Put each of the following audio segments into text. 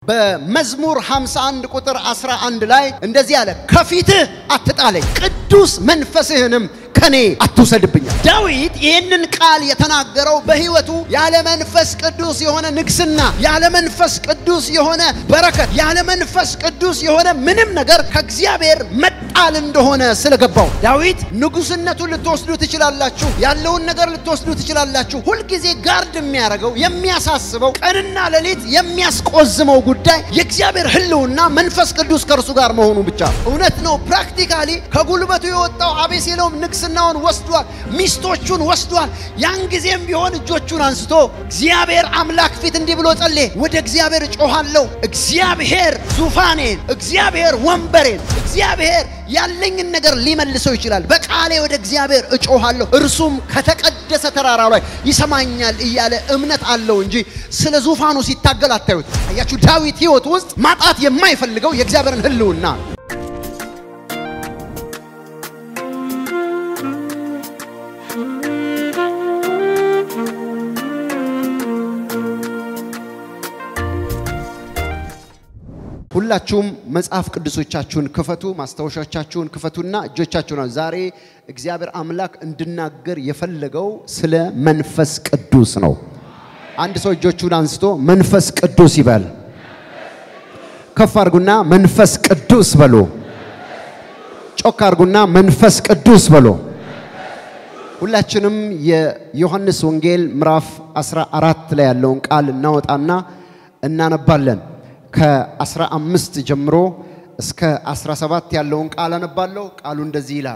በመዝሙር 51 ቁጥር 11 ላይ እንደዚህ አለ፣ ከፊትህ አትጣለኝ፣ ቅዱስ መንፈስህንም ከኔ አትውሰድብኛል። ዳዊት ይህንን ቃል የተናገረው በሕይወቱ ያለ መንፈስ ቅዱስ የሆነ ንግስና፣ ያለ መንፈስ ቅዱስ የሆነ በረከት፣ ያለ መንፈስ ቅዱስ የሆነ ምንም ነገር ከእግዚአብሔር መጣል እንደሆነ ስለገባው ዳዊት ንጉስነቱን ልትወስዱ ትችላላችሁ፣ ያለውን ነገር ልትወስዱ ትችላላችሁ። ሁልጊዜ ጋርድ የሚያደርገው የሚያሳስበው፣ ቀንና ሌሊት የሚያስቆዝመው ጉዳይ የእግዚአብሔር ሕልውና መንፈስ ቅዱስ ከእርሱ ጋር መሆኑ ብቻ እውነት ነው። ፕራክቲካሊ ከጉልበቱ የወጣው አቤሴሎም ንግስናውን ወስዷል፣ ሚስቶቹን ወስዷል። ያን ጊዜም ቢሆን እጆቹን አንስቶ እግዚአብሔር አምላክ ፊት እንዲህ ብሎ ጸለየ። ወደ እግዚአብሔር እጮኻለሁ፣ እግዚአብሔር ዙፋኔን፣ እግዚአብሔር ወንበሬን፣ እግዚአብሔር ያለኝን ነገር ሊመልሰው ይችላል። በቃሌ ወደ እግዚአብሔር እጮኻለሁ፣ እርሱም ከተቀደሰ ተራራ ላይ ይሰማኛል እያለ እምነት አለው እንጂ ስለ ዙፋኑ ሲታገል አታዩት። አያችሁ፣ ዳዊት ህይወት ውስጥ ማጣት የማይፈልገው የእግዚአብሔርን ህልውና ሁላችሁም መጽሐፍ ቅዱሶቻችሁን ክፈቱ፣ ማስታወሻቻችሁን ክፈቱና እጆቻችሁን ዛሬ እግዚአብሔር አምላክ እንድናገር የፈለገው ስለ መንፈስ ቅዱስ ነው። አንድ ሰው እጆቹን አንስቶ መንፈስ ቅዱስ ይበል። ከፍ አድርጉና መንፈስ ቅዱስ በሉ። ጮክ አድርጉና መንፈስ ቅዱስ በሉ። ሁላችንም የዮሐንስ ወንጌል ምዕራፍ 14 ላይ ያለውን ቃል እናወጣና እናነባለን። ከ15 ጀምሮ እስከ 17 ያለውን ቃል አነባለሁ። ቃሉ እንደዚህ ይላል፣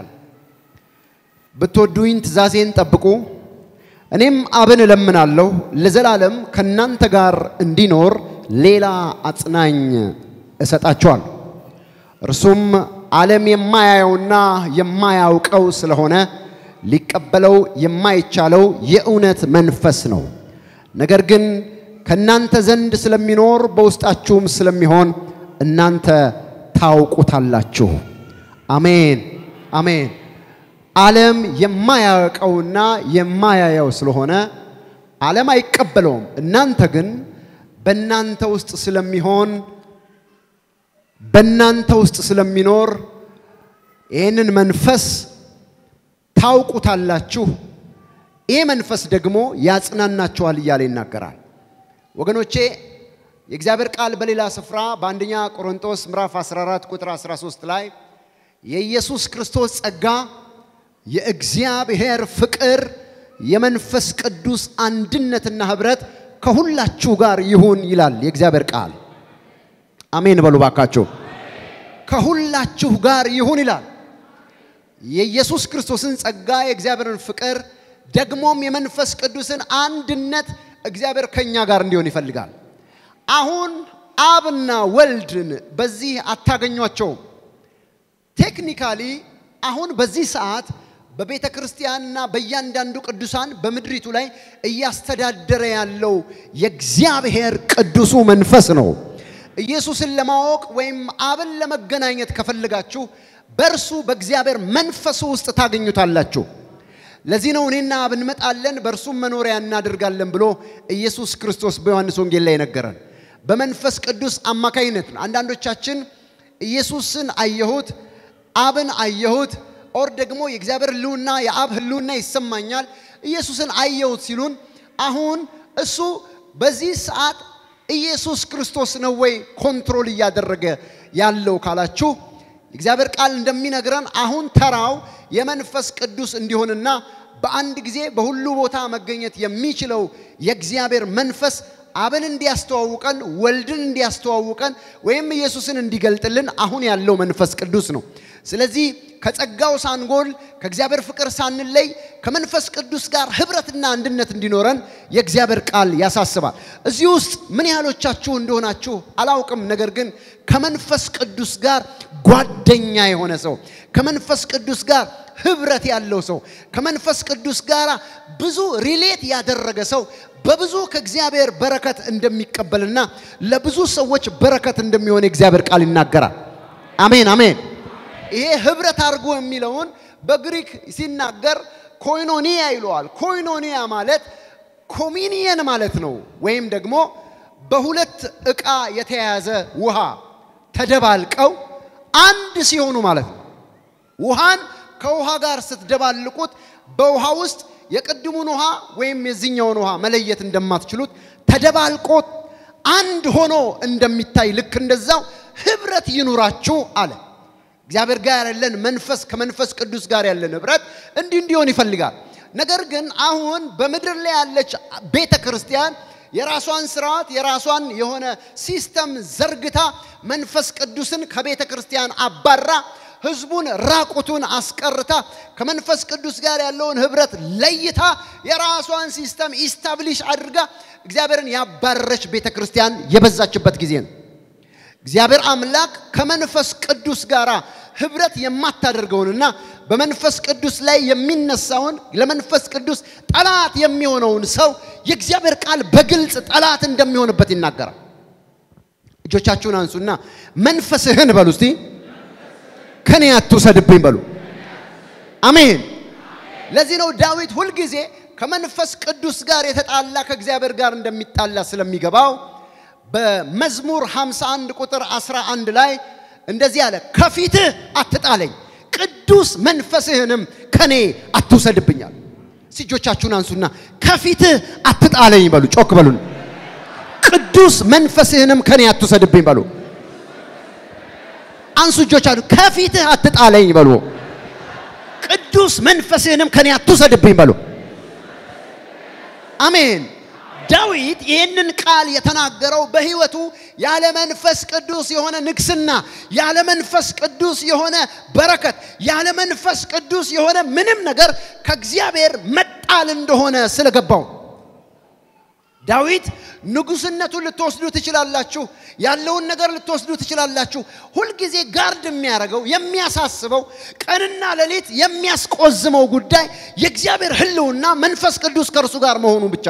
ብትወዱኝ ትእዛዜን ጠብቁ፣ እኔም አብን እለምናለሁ ለዘላለም ከእናንተ ጋር እንዲኖር ሌላ አጽናኝ እሰጣችኋል። እርሱም ዓለም የማያየውና የማያውቀው ስለሆነ ሊቀበለው የማይቻለው የእውነት መንፈስ ነው። ነገር ግን ከእናንተ ዘንድ ስለሚኖር በውስጣችሁም ስለሚሆን እናንተ ታውቁታላችሁ። አሜን አሜን። ዓለም የማያውቀውና የማያየው ስለሆነ ዓለም አይቀበለውም። እናንተ ግን በእናንተ ውስጥ ስለሚሆን በእናንተ ውስጥ ስለሚኖር ይህንን መንፈስ ታውቁታላችሁ። ይህ መንፈስ ደግሞ ያጽናናችኋል እያለ ይናገራል። ወገኖቼ የእግዚአብሔር ቃል በሌላ ስፍራ በአንደኛ ቆሮንቶስ ምዕራፍ 14 ቁጥር 13 ላይ የኢየሱስ ክርስቶስ ጸጋ፣ የእግዚአብሔር ፍቅር፣ የመንፈስ ቅዱስ አንድነትና ኅብረት ከሁላችሁ ጋር ይሁን ይላል የእግዚአብሔር ቃል። አሜን በሉ ባካችሁ። ከሁላችሁ ጋር ይሁን ይላል። የኢየሱስ ክርስቶስን ጸጋ፣ የእግዚአብሔርን ፍቅር ደግሞም የመንፈስ ቅዱስን አንድነት እግዚአብሔር ከኛ ጋር እንዲሆን ይፈልጋል። አሁን አብና ወልድን በዚህ አታገኟቸውም። ቴክኒካሊ አሁን በዚህ ሰዓት በቤተ ክርስቲያንና በእያንዳንዱ ቅዱሳን በምድሪቱ ላይ እያስተዳደረ ያለው የእግዚአብሔር ቅዱሱ መንፈስ ነው። ኢየሱስን ለማወቅ ወይም አብን ለመገናኘት ከፈለጋችሁ በእርሱ በእግዚአብሔር መንፈሱ ውስጥ ታገኙታላችሁ። ለዚህ ነው እኔና አብ እንመጣለን በእርሱም መኖሪያ እናደርጋለን ብሎ ኢየሱስ ክርስቶስ በዮሐንስ ወንጌል ላይ ነገረን። በመንፈስ ቅዱስ አማካይነት ነው። አንዳንዶቻችን ኢየሱስን አየሁት፣ አብን አየሁት፣ ኦር ደግሞ የእግዚአብሔር ሕልውና የአብ ሕልውና ይሰማኛል፣ ኢየሱስን አየሁት ሲሉን አሁን እሱ በዚህ ሰዓት ኢየሱስ ክርስቶስ ነው ወይ ኮንትሮል እያደረገ ያለው ካላችሁ እግዚአብሔር ቃል እንደሚነግረን አሁን ተራው የመንፈስ ቅዱስ እንዲሆንና በአንድ ጊዜ በሁሉ ቦታ መገኘት የሚችለው የእግዚአብሔር መንፈስ አብን እንዲያስተዋውቀን ወልድን እንዲያስተዋውቀን ወይም ኢየሱስን እንዲገልጥልን አሁን ያለው መንፈስ ቅዱስ ነው። ስለዚህ ከጸጋው ሳንጎል ከእግዚአብሔር ፍቅር ሳንለይ ከመንፈስ ቅዱስ ጋር ህብረትና አንድነት እንዲኖረን የእግዚአብሔር ቃል ያሳስባል። እዚህ ውስጥ ምን ያህሎቻችሁ እንደሆናችሁ አላውቅም። ነገር ግን ከመንፈስ ቅዱስ ጋር ጓደኛ የሆነ ሰው፣ ከመንፈስ ቅዱስ ጋር ህብረት ያለው ሰው፣ ከመንፈስ ቅዱስ ጋር ብዙ ሪሌት ያደረገ ሰው በብዙ ከእግዚአብሔር በረከት እንደሚቀበልና ለብዙ ሰዎች በረከት እንደሚሆን የእግዚአብሔር ቃል ይናገራል። አሜን አሜን። ይሄ ህብረት አድርጎ የሚለውን በግሪክ ሲናገር ኮይኖኒያ ይለዋል። ኮይኖኒያ ማለት ኮሚኒየን ማለት ነው። ወይም ደግሞ በሁለት ዕቃ የተያያዘ ውሃ ተደባልቀው አንድ ሲሆኑ ማለት ነው። ውሃን ከውሃ ጋር ስትደባልቁት በውሃ ውስጥ የቅድሙን ውሃ ወይም የዚህኛውን ውሃ መለየት እንደማትችሉት ተደባልቆ አንድ ሆኖ እንደሚታይ ልክ እንደዛው ህብረት ይኑራችሁ አለ። እግዚአብሔር ጋር ያለን መንፈስ ከመንፈስ ቅዱስ ጋር ያለን ህብረት እንዲህ እንዲሆን ይፈልጋል። ነገር ግን አሁን በምድር ላይ ያለች ቤተ ክርስቲያን የራሷን ስርዓት የራሷን የሆነ ሲስተም ዘርግታ መንፈስ ቅዱስን ከቤተ ክርስቲያን አባራ ህዝቡን ራቁቱን አስቀርታ ከመንፈስ ቅዱስ ጋር ያለውን ህብረት ለይታ የራሷን ሲስተም ኢስታብሊሽ አድርጋ እግዚአብሔርን ያባረረች ቤተ ክርስቲያን የበዛችበት ጊዜ ነው። እግዚአብሔር አምላክ ከመንፈስ ቅዱስ ጋር ህብረት የማታደርገውንና በመንፈስ ቅዱስ ላይ የሚነሳውን ለመንፈስ ቅዱስ ጠላት የሚሆነውን ሰው የእግዚአብሔር ቃል በግልጽ ጠላት እንደሚሆንበት ይናገራል። እጆቻችሁን አንሱና መንፈስህን በሉ እስቲ ከኔ አትውሰድብኝ በሉ። አሜን። ለዚህ ነው ዳዊት ሁልጊዜ ከመንፈስ ቅዱስ ጋር የተጣላ ከእግዚአብሔር ጋር እንደሚጣላ ስለሚገባው በመዝሙር 51 ቁጥር 11 ላይ እንደዚህ አለ፣ ከፊትህ አትጣለኝ፣ ቅዱስ መንፈስህንም ከኔ አትውሰድብኛል። እጆቻችሁን አንሱና ከፊትህ አትጣለኝ በሉ። ጮክ በሉን። ቅዱስ መንፈስህንም ከኔ አትውሰድብኝ በሉ። አንሱ እጆቻችሁ። ከፊትህ አትጣለኝ በሉ። ቅዱስ መንፈስህንም ከኔ አትውሰድብኝ በሉ። አሜን። ዳዊት ይህንን ቃል የተናገረው በሕይወቱ ያለ መንፈስ ቅዱስ የሆነ ንግስና፣ ያለ መንፈስ ቅዱስ የሆነ በረከት፣ ያለ መንፈስ ቅዱስ የሆነ ምንም ነገር ከእግዚአብሔር መጣል እንደሆነ ስለገባው ዳዊት ንጉስነቱን ልትወስዱ ትችላላችሁ፣ ያለውን ነገር ልትወስዱ ትችላላችሁ። ሁልጊዜ ጋርድ የሚያደርገው የሚያሳስበው፣ ቀንና ሌሊት የሚያስቆዝመው ጉዳይ የእግዚአብሔር ሕልውና መንፈስ ቅዱስ ከእርሱ ጋር መሆኑ ብቻ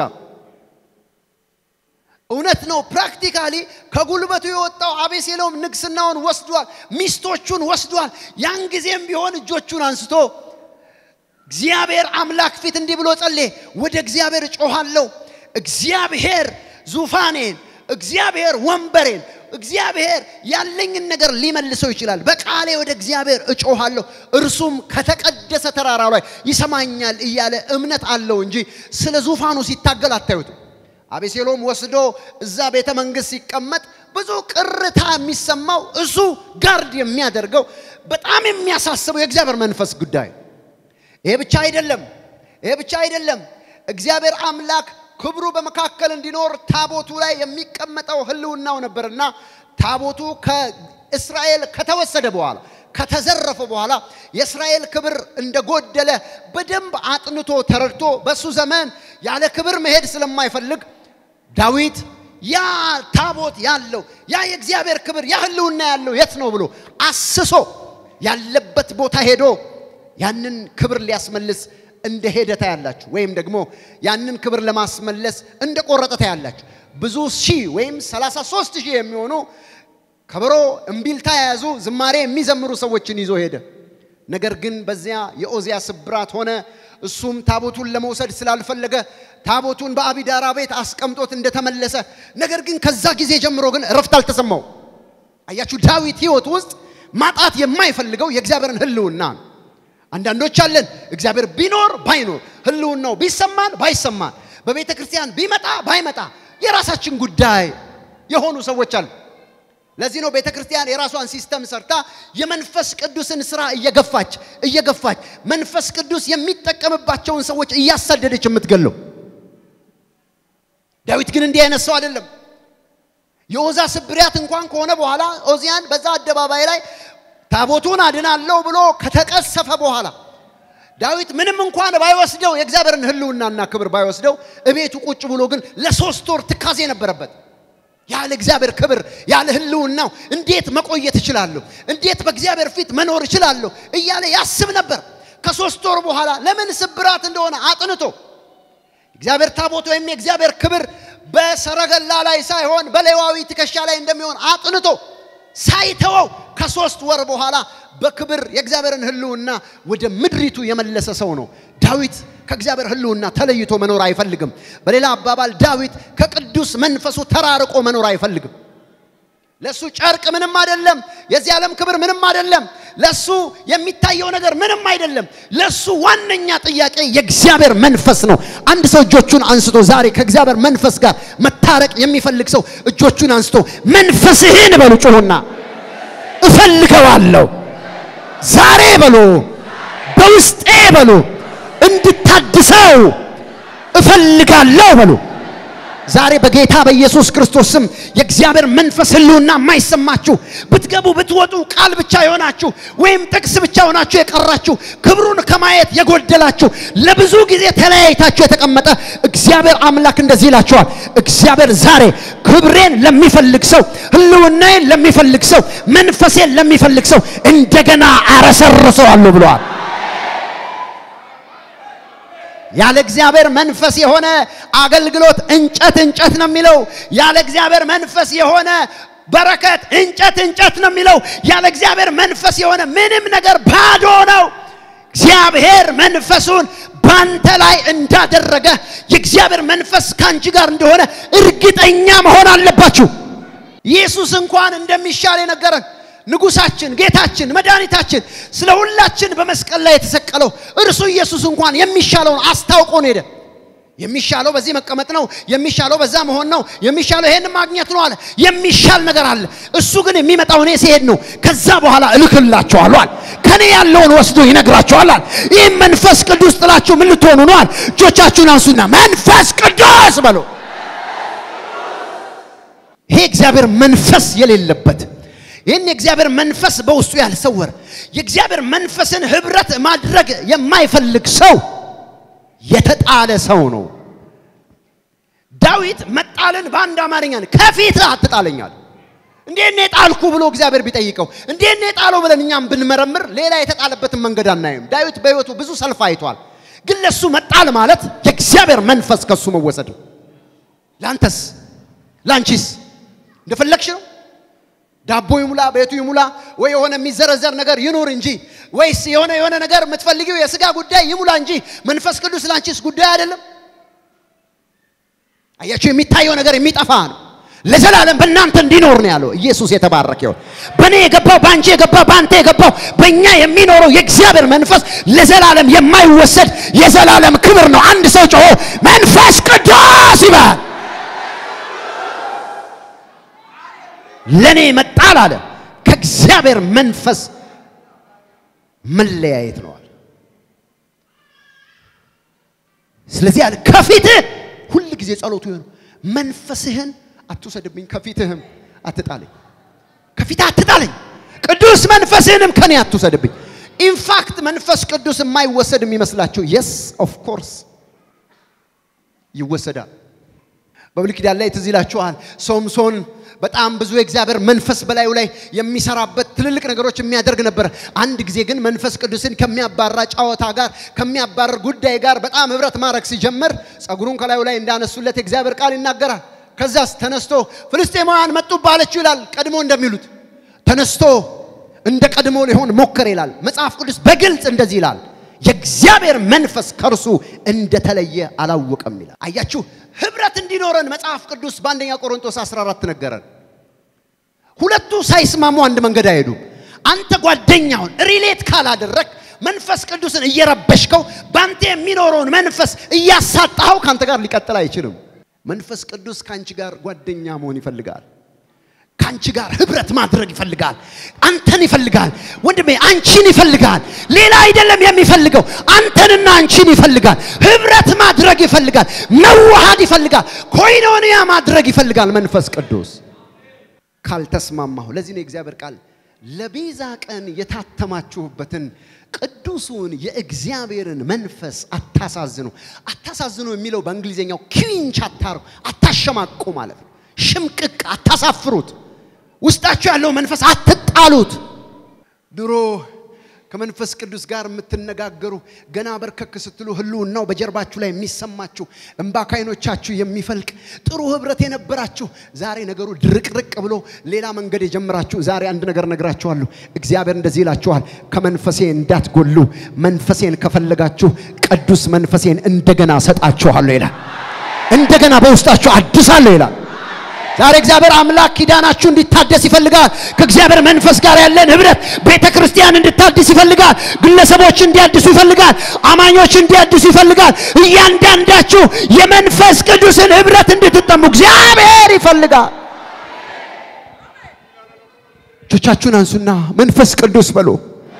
እውነት ነው። ፕራክቲካሊ ከጉልበቱ የወጣው አቤሴሎም ንግስናውን ወስዷል፣ ሚስቶቹን ወስዷል። ያን ጊዜም ቢሆን እጆቹን አንስቶ እግዚአብሔር አምላክ ፊት እንዲህ ብሎ ጸለየ። ወደ እግዚአብሔር እጮሃለሁ እግዚአብሔር ዙፋኔን፣ እግዚአብሔር ወንበሬን፣ እግዚአብሔር ያለኝን ነገር ሊመልሰው ይችላል። በቃሌ ወደ እግዚአብሔር እጮሃለሁ፣ እርሱም ከተቀደሰ ተራራው ላይ ይሰማኛል እያለ እምነት አለው እንጂ ስለ ዙፋኑ ሲታገል አታዩትም። አቤሴሎም ወስዶ እዛ ቤተ መንግስት ሲቀመጥ ብዙ ቅርታ የሚሰማው እሱ ጋርድ የሚያደርገው በጣም የሚያሳስበው የእግዚአብሔር መንፈስ ጉዳይ። ይሄ ብቻ አይደለም፣ ይሄ ብቻ አይደለም። እግዚአብሔር አምላክ ክብሩ በመካከል እንዲኖር ታቦቱ ላይ የሚቀመጠው ህልውናው ነበርና ታቦቱ ከእስራኤል ከተወሰደ በኋላ ከተዘረፈ በኋላ የእስራኤል ክብር እንደጎደለ በደንብ አጥንቶ ተረድቶ በሱ ዘመን ያለ ክብር መሄድ ስለማይፈልግ ዳዊት ያ ታቦት ያለው ያ የእግዚአብሔር ክብር ያ ህልውና ያለው የት ነው ብሎ አስሶ ያለበት ቦታ ሄዶ ያንን ክብር ሊያስመልስ እንደ ሄደ ታያላችሁ። ወይም ደግሞ ያንን ክብር ለማስመለስ እንደ ቆረጠ ታያላችሁ። ብዙ ሺህ ወይም 33 ሺህ የሚሆኑ ከበሮ እምቢልታ የያዙ ዝማሬ የሚዘምሩ ሰዎችን ይዞ ሄደ። ነገር ግን በዚያ የኦዚያ ስብራት ሆነ። እሱም ታቦቱን ለመውሰድ ስላልፈለገ ታቦቱን በአቢዳራ ቤት አስቀምጦት እንደተመለሰ፣ ነገር ግን ከዛ ጊዜ ጀምሮ ግን እረፍት አልተሰማው። አያችሁ፣ ዳዊት ህይወት ውስጥ ማጣት የማይፈልገው የእግዚአብሔርን ህልውና ነው። አንዳንዶች አለን እግዚአብሔር ቢኖር ባይኖር ህልውናው ቢሰማን ባይሰማን በቤተ ክርስቲያን ቢመጣ ባይመጣ የራሳችን ጉዳይ የሆኑ ሰዎች አሉ። ለዚህ ነው ቤተ ክርስቲያን የራሷን ሲስተም ሰርታ የመንፈስ ቅዱስን ስራ እየገፋች እየገፋች መንፈስ ቅዱስ የሚጠቀምባቸውን ሰዎች እያሳደደች የምትገለው። ዳዊት ግን እንዲህ አይነት ሰው አይደለም። የኦዛ ስብሪያት እንኳን ከሆነ በኋላ ኦዚያን በዛ አደባባይ ላይ ታቦቱን አድናለሁ ብሎ ከተቀሰፈ በኋላ ዳዊት ምንም እንኳን ባይወስደው የእግዚአብሔርን ህልውናና ክብር ባይወስደው እቤቱ ቁጭ ብሎ ግን ለሶስት ወር ትካዜ ነበረበት። ያለ እግዚአብሔር ክብር ያለ ህልውናው እንዴት መቆየት እችላለሁ? እንዴት በእግዚአብሔር ፊት መኖር እችላለሁ? እያለ ያስብ ነበር። ከሶስት ወር በኋላ ለምን ስብራት እንደሆነ አጥንቶ እግዚአብሔር ታቦት ወይም የእግዚአብሔር ክብር በሰረገላ ላይ ሳይሆን በሌዋዊ ትከሻ ላይ እንደሚሆን አጥንቶ ሳይተወው ከሶስት ወር በኋላ በክብር የእግዚአብሔርን ሕልውና ወደ ምድሪቱ የመለሰ ሰው ነው። ዳዊት ከእግዚአብሔር ሕልውና ተለይቶ መኖር አይፈልግም። በሌላ አባባል ዳዊት ከቅዱስ መንፈሱ ተራርቆ መኖር አይፈልግም። ለሱ ጨርቅ ምንም አይደለም። የዚህ ዓለም ክብር ምንም አይደለም። ለሱ የሚታየው ነገር ምንም አይደለም። ለሱ ዋነኛ ጥያቄ የእግዚአብሔር መንፈስ ነው። አንድ ሰው እጆቹን አንስቶ ዛሬ ከእግዚአብሔር መንፈስ ጋር መታረቅ የሚፈልግ ሰው እጆቹን አንስቶ መንፈስህን በሉ ጩሁና እፈልገዋለሁ ዛሬ በሉ በውስጤ በሉ እንድታድሰው እፈልጋለሁ በሉ። ዛሬ በጌታ በኢየሱስ ክርስቶስ ስም የእግዚአብሔር መንፈስ ህልውና የማይሰማችሁ ብትገቡ ብትወጡ ቃል ብቻ የሆናችሁ ወይም ጥቅስ ብቻ ሆናችሁ የቀራችሁ ክብሩን ከማየት የጎደላችሁ ለብዙ ጊዜ ተለያይታችሁ የተቀመጠ እግዚአብሔር አምላክ እንደዚህ ይላችኋል። እግዚአብሔር ዛሬ ክብሬን ለሚፈልግ ሰው፣ ህልውናዬን ለሚፈልግ ሰው፣ መንፈሴን ለሚፈልግ ሰው እንደገና አረሰርሰዋለሁ ብለዋል። ያለ እግዚአብሔር መንፈስ የሆነ አገልግሎት እንጨት እንጨት ነው የሚለው። ያለ እግዚአብሔር መንፈስ የሆነ በረከት እንጨት እንጨት ነው የሚለው። ያለ እግዚአብሔር መንፈስ የሆነ ምንም ነገር ባዶ ነው። እግዚአብሔር መንፈሱን ባንተ ላይ እንዳደረገ የእግዚአብሔር መንፈስ ካንቺ ጋር እንደሆነ እርግጠኛ መሆን አለባችሁ። ኢየሱስ እንኳን እንደሚሻል የነገረን ንጉሳችን፣ ጌታችን፣ መድኃኒታችን ስለ ሁላችን በመስቀል ላይ የተሰቀለው እርሱ ኢየሱስ እንኳን የሚሻለውን አስታውቆን ሄደ። የሚሻለው በዚህ መቀመጥ ነው፣ የሚሻለው በዛ መሆን ነው፣ የሚሻለው ይሄን ማግኘት ነው አለ። የሚሻል ነገር አለ። እሱ ግን የሚመጣው እኔ ሲሄድ ነው። ከዛ በኋላ እልክላችኋለሁ አለ። ከኔ ያለውን ወስዶ ይነግራችኋል አለ። ይህም መንፈስ ቅዱስ ጥላችሁ ምን ልትሆኑ ነው አለ። እጆቻችሁን አንሱና መንፈስ ቅዱስ በሉ። ይሄ እግዚአብሔር መንፈስ የሌለበት ይህን የእግዚአብሔር መንፈስ በውስጡ ያልሰወረ የእግዚአብሔር መንፈስን ህብረት ማድረግ የማይፈልግ ሰው የተጣለ ሰው ነው። ዳዊት መጣልን በአንድ አማርኛ ከፊትህ አትጣለኛል። እንዴት ነው የጣልኩ ብሎ እግዚአብሔር ቢጠይቀው እንዴት ነው የጣለው ብለን እኛም ብንመረምር ሌላ የተጣለበትን መንገድ አናይም። ዳዊት በሕይወቱ ብዙ ሰልፍ አይቷል። ግን ለሱ መጣል ማለት የእግዚአብሔር መንፈስ ከሱ መወሰድ ነው። ለአንተስ ለአንቺስ እንደፈለግሽ ነው። ዳቦ ይሙላ ቤቱ ይሙላ ወይ የሆነ የሚዘረዘር ነገር ይኑር እንጂ ወይስ የሆነ የሆነ ነገር የምትፈልጊው የስጋ ጉዳይ ይሙላ እንጂ መንፈስ ቅዱስ ላንቺስ ጉዳይ አይደለም። አያችሁ፣ የሚታየው ነገር የሚጠፋ ነው። ለዘላለም በእናንተ እንዲኖር ነው ያለው ኢየሱስ የተባረከ ይሁን። በእኔ የገባው በአንቺ የገባው በአንተ የገባው በእኛ የሚኖረው የእግዚአብሔር መንፈስ ለዘላለም የማይወሰድ የዘላለም ክብር ነው። አንድ ሰው ጮሆ መንፈስ ቅዱስ ይባል። ለኔ መጣል አለ ከእግዚአብሔር መንፈስ መለያየት ነዋል። ስለዚህ አለ ከፊትህ ሁል ጊዜ ጸሎቱ ይሆን መንፈስህን አትውሰድብኝ፣ ከፊትህም አትጣለኝ፣ ከፊትህ አትጣለኝ፣ ቅዱስ መንፈስህንም ከኔ አትውሰድብኝ። ኢንፋክት መንፈስ ቅዱስ የማይወሰድ የሚመስላችሁ የስ ኦፍ ኮርስ ይወሰዳል። በብሉይ ኪዳን ላይ ትዝ ይላችኋል ሶምሶን በጣም ብዙ የእግዚአብሔር መንፈስ በላዩ ላይ የሚሰራበት ትልልቅ ነገሮች የሚያደርግ ነበር። አንድ ጊዜ ግን መንፈስ ቅዱስን ከሚያባራ ጨዋታ ጋር ከሚያባረር ጉዳይ ጋር በጣም ህብረት ማድረግ ሲጀምር ጸጉሩን ከላዩ ላይ እንዳነሱለት የእግዚአብሔር ቃል ይናገራል። ከዛስ ተነስቶ ፍልስጤማውያን መጡብህ አለችው ይላል። ቀድሞ እንደሚሉት ተነስቶ እንደ ቀድሞ ሊሆን ሞከር ይላል መጽሐፍ ቅዱስ በግልጽ እንደዚህ ይላል። የእግዚአብሔር መንፈስ ከእርሱ እንደተለየ አላወቀም ይላል። አያችሁ ህብረት እንዲኖረን መጽሐፍ ቅዱስ በአንደኛ ቆሮንቶስ 14 ነገረን። ሁለቱ ሳይስማሙ አንድ መንገድ አይሄዱም። አንተ ጓደኛውን ሪሌት ካላደረግ መንፈስ ቅዱስን እየረበሽከው በአንተ የሚኖረውን መንፈስ እያሳጣኸው ከአንተ ጋር ሊቀጥል አይችልም። መንፈስ ቅዱስ ከአንቺ ጋር ጓደኛ መሆን ይፈልጋል። ከአንቺ ጋር ህብረት ማድረግ ይፈልጋል። አንተን ይፈልጋል ወንድሜ፣ አንቺን ይፈልጋል። ሌላ አይደለም የሚፈልገው፣ አንተንና አንቺን ይፈልጋል። ህብረት ማድረግ ይፈልጋል። መዋሃድ ይፈልጋል። ኮይኖንያ ማድረግ ይፈልጋል። መንፈስ ቅዱስ ካልተስማማሁ፣ ለዚህ ነው የእግዚአብሔር ቃል ለቤዛ ቀን የታተማችሁበትን ቅዱሱን የእግዚአብሔርን መንፈስ አታሳዝኑ። አታሳዝኑ የሚለው በእንግሊዝኛው ኪዊንች አታሩ አታሸማቁ ማለት ነው። ሽምቅቅ አታሳፍሩት። ውስጣችሁ ያለው መንፈስ አትጣሉት። ድሮ ከመንፈስ ቅዱስ ጋር የምትነጋገሩ ገና በርከክ ስትሉ ህልውናው በጀርባችሁ ላይ የሚሰማችሁ እንባ ከዓይኖቻችሁ የሚፈልቅ ጥሩ ህብረት የነበራችሁ ዛሬ ነገሩ ድርቅርቅ ብሎ ሌላ መንገድ የጀመራችሁ ዛሬ አንድ ነገር ነግራችኋለሁ። እግዚአብሔር እንደዚህ ይላችኋል፣ ከመንፈሴ እንዳትጎሉ መንፈሴን ከፈለጋችሁ ቅዱስ መንፈሴን እንደገና ሰጣችኋለሁ ይላል። እንደገና በውስጣችሁ አድሳለሁ ይላል። ዛሬ እግዚአብሔር አምላክ ኪዳናችሁ እንዲታደስ ይፈልጋል። ከእግዚአብሔር መንፈስ ጋር ያለን ህብረት ቤተ ክርስቲያን እንድታድስ ይፈልጋል። ግለሰቦች እንዲያድሱ ይፈልጋል። አማኞች እንዲያድሱ ይፈልጋል። እያንዳንዳችሁ የመንፈስ ቅዱስን ህብረት እንድትጠሙ እግዚአብሔር ይፈልጋል። እጆቻችሁን አንሱና መንፈስ ቅዱስ በሉ።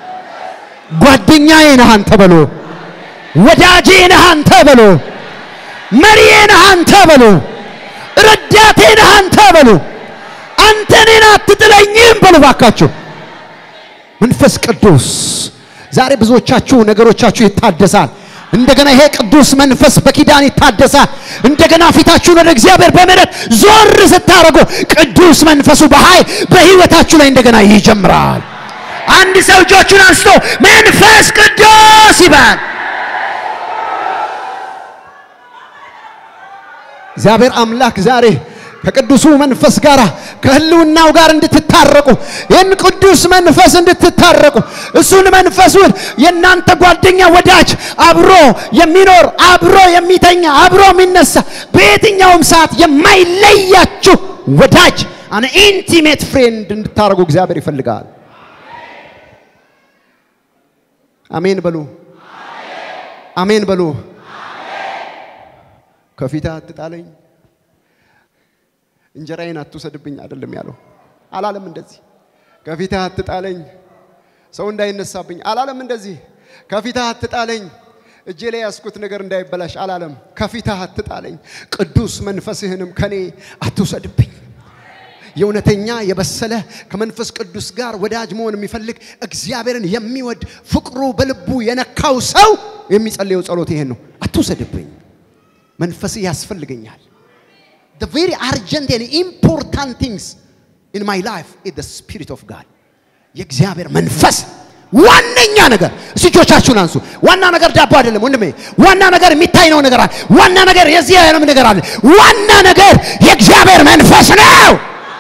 ጓደኛዬ ነህ አንተ በሉ። ወዳጄ ነህ አንተ በሉ። መሪዬ ነህ አንተ በሉ። ረዳቴ ነህ አንተ በሉ። አንተ እኔን አትጥለኝም በሉ ባካችሁ። መንፈስ ቅዱስ ዛሬ ብዙዎቻችሁ ነገሮቻችሁ ይታደሳል። እንደገና ይሄ ቅዱስ መንፈስ በኪዳን ይታደሳል። እንደገና ፊታችሁን ወደ እግዚአብሔር በምህረት ዞር ስታደርጉ ቅዱስ መንፈሱ በኃይል በህይወታችሁ ላይ እንደገና ይጀምራል። አንድ ሰው እጆቹን አንስቶ መንፈስ ቅዱስ ይባል። እግዚአብሔር አምላክ ዛሬ ከቅዱሱ መንፈስ ጋር ከህልውናው ጋር እንድትታረቁ ይህን ቅዱስ መንፈስ እንድትታረቁ እሱን መንፈሱን የእናንተ ጓደኛ ወዳጅ አብሮ የሚኖር አብሮ የሚተኛ አብሮ የሚነሳ በየትኛውም ሰዓት የማይለያችሁ ወዳጅ አን ኢንቲሜት ፍሬንድ እንድታደርጉ እግዚአብሔር ይፈልጋል። አሜን በሉ። አሜን በሉ። ከፊትህ አትጣለኝ፣ እንጀራዬን አትውሰድብኝ አይደለም ያለው። አላለም እንደዚህ። ከፊትህ አትጣለኝ፣ ሰው እንዳይነሳብኝ አላለም እንደዚህ። ከፊትህ አትጣለኝ፣ እጄ ላይ ያስኩት ነገር እንዳይበላሽ አላለም። ከፊትህ አትጣለኝ፣ ቅዱስ መንፈስህንም ከኔ አትውሰድብኝ። የእውነተኛ የበሰለ ከመንፈስ ቅዱስ ጋር ወዳጅ መሆን የሚፈልግ እግዚአብሔርን የሚወድ ፍቅሩ በልቡ የነካው ሰው የሚጸልየው ጸሎት ይሄን ነው። አትውሰድብኝ መንፈስህ ያስፈልገኛል። the very urgent and important things in my life is the spirit of God የእግዚአብሔር መንፈስ ዋነኛ ነገር። እስቲ እጆቻችሁን አንሱ። ዋና ነገር ዳቦ አይደለም ወንድሜ። ዋና ነገር የሚታይ ነው ነገር አለ። ዋና ነገር የዚህ ዓለም ነገር አለ። ዋና ነገር የእግዚአብሔር መንፈስ ነው።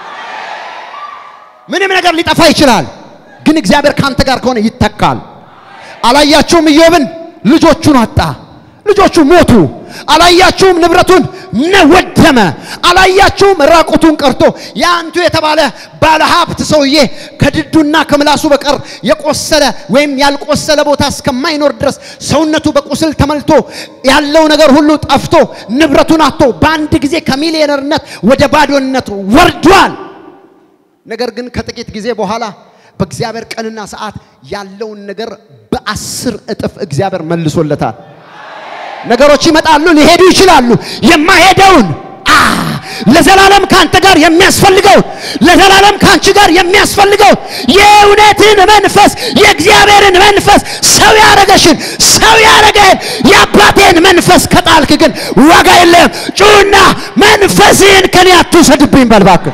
ምንም ነገር ሊጠፋ ይችላል፣ ግን እግዚአብሔር ካንተ ጋር ከሆነ ይተካል። አላያችሁም? ኢዮብን ልጆቹን አጣ። ልጆቹ ሞቱ። አላያችሁም? ንብረቱን ወደመ። አላያችሁም? ራቁቱን ቀርቶ የአንቱ የተባለ ባለ ሀብት ሰውዬ ከድዱና ከምላሱ በቀር የቆሰለ ወይም ያልቆሰለ ቦታ እስከማይኖር ድረስ ሰውነቱ በቁስል ተመልቶ ያለው ነገር ሁሉ ጠፍቶ ንብረቱን አጥቶ በአንድ ጊዜ ከሚሊዮነርነት ወደ ባዶነት ወርዷል። ነገር ግን ከጥቂት ጊዜ በኋላ በእግዚአብሔር ቀንና ሰዓት ያለውን ነገር በአስር እጥፍ እግዚአብሔር መልሶለታል። ነገሮች ይመጣሉ፣ ሊሄዱ ይችላሉ። የማይሄደውን አ ለዘላለም ካንተ ጋር የሚያስፈልገውን ለዘላለም ካንቺ ጋር የሚያስፈልገውን የእውነትን መንፈስ የእግዚአብሔርን መንፈስ ሰው ያረገሽን ሰው ያረገህን የአባቴን መንፈስ ከጣልክ ግን ዋጋ የለም። ጩና መንፈስህን ከኔ አትውሰድብኝ በል እባክህ።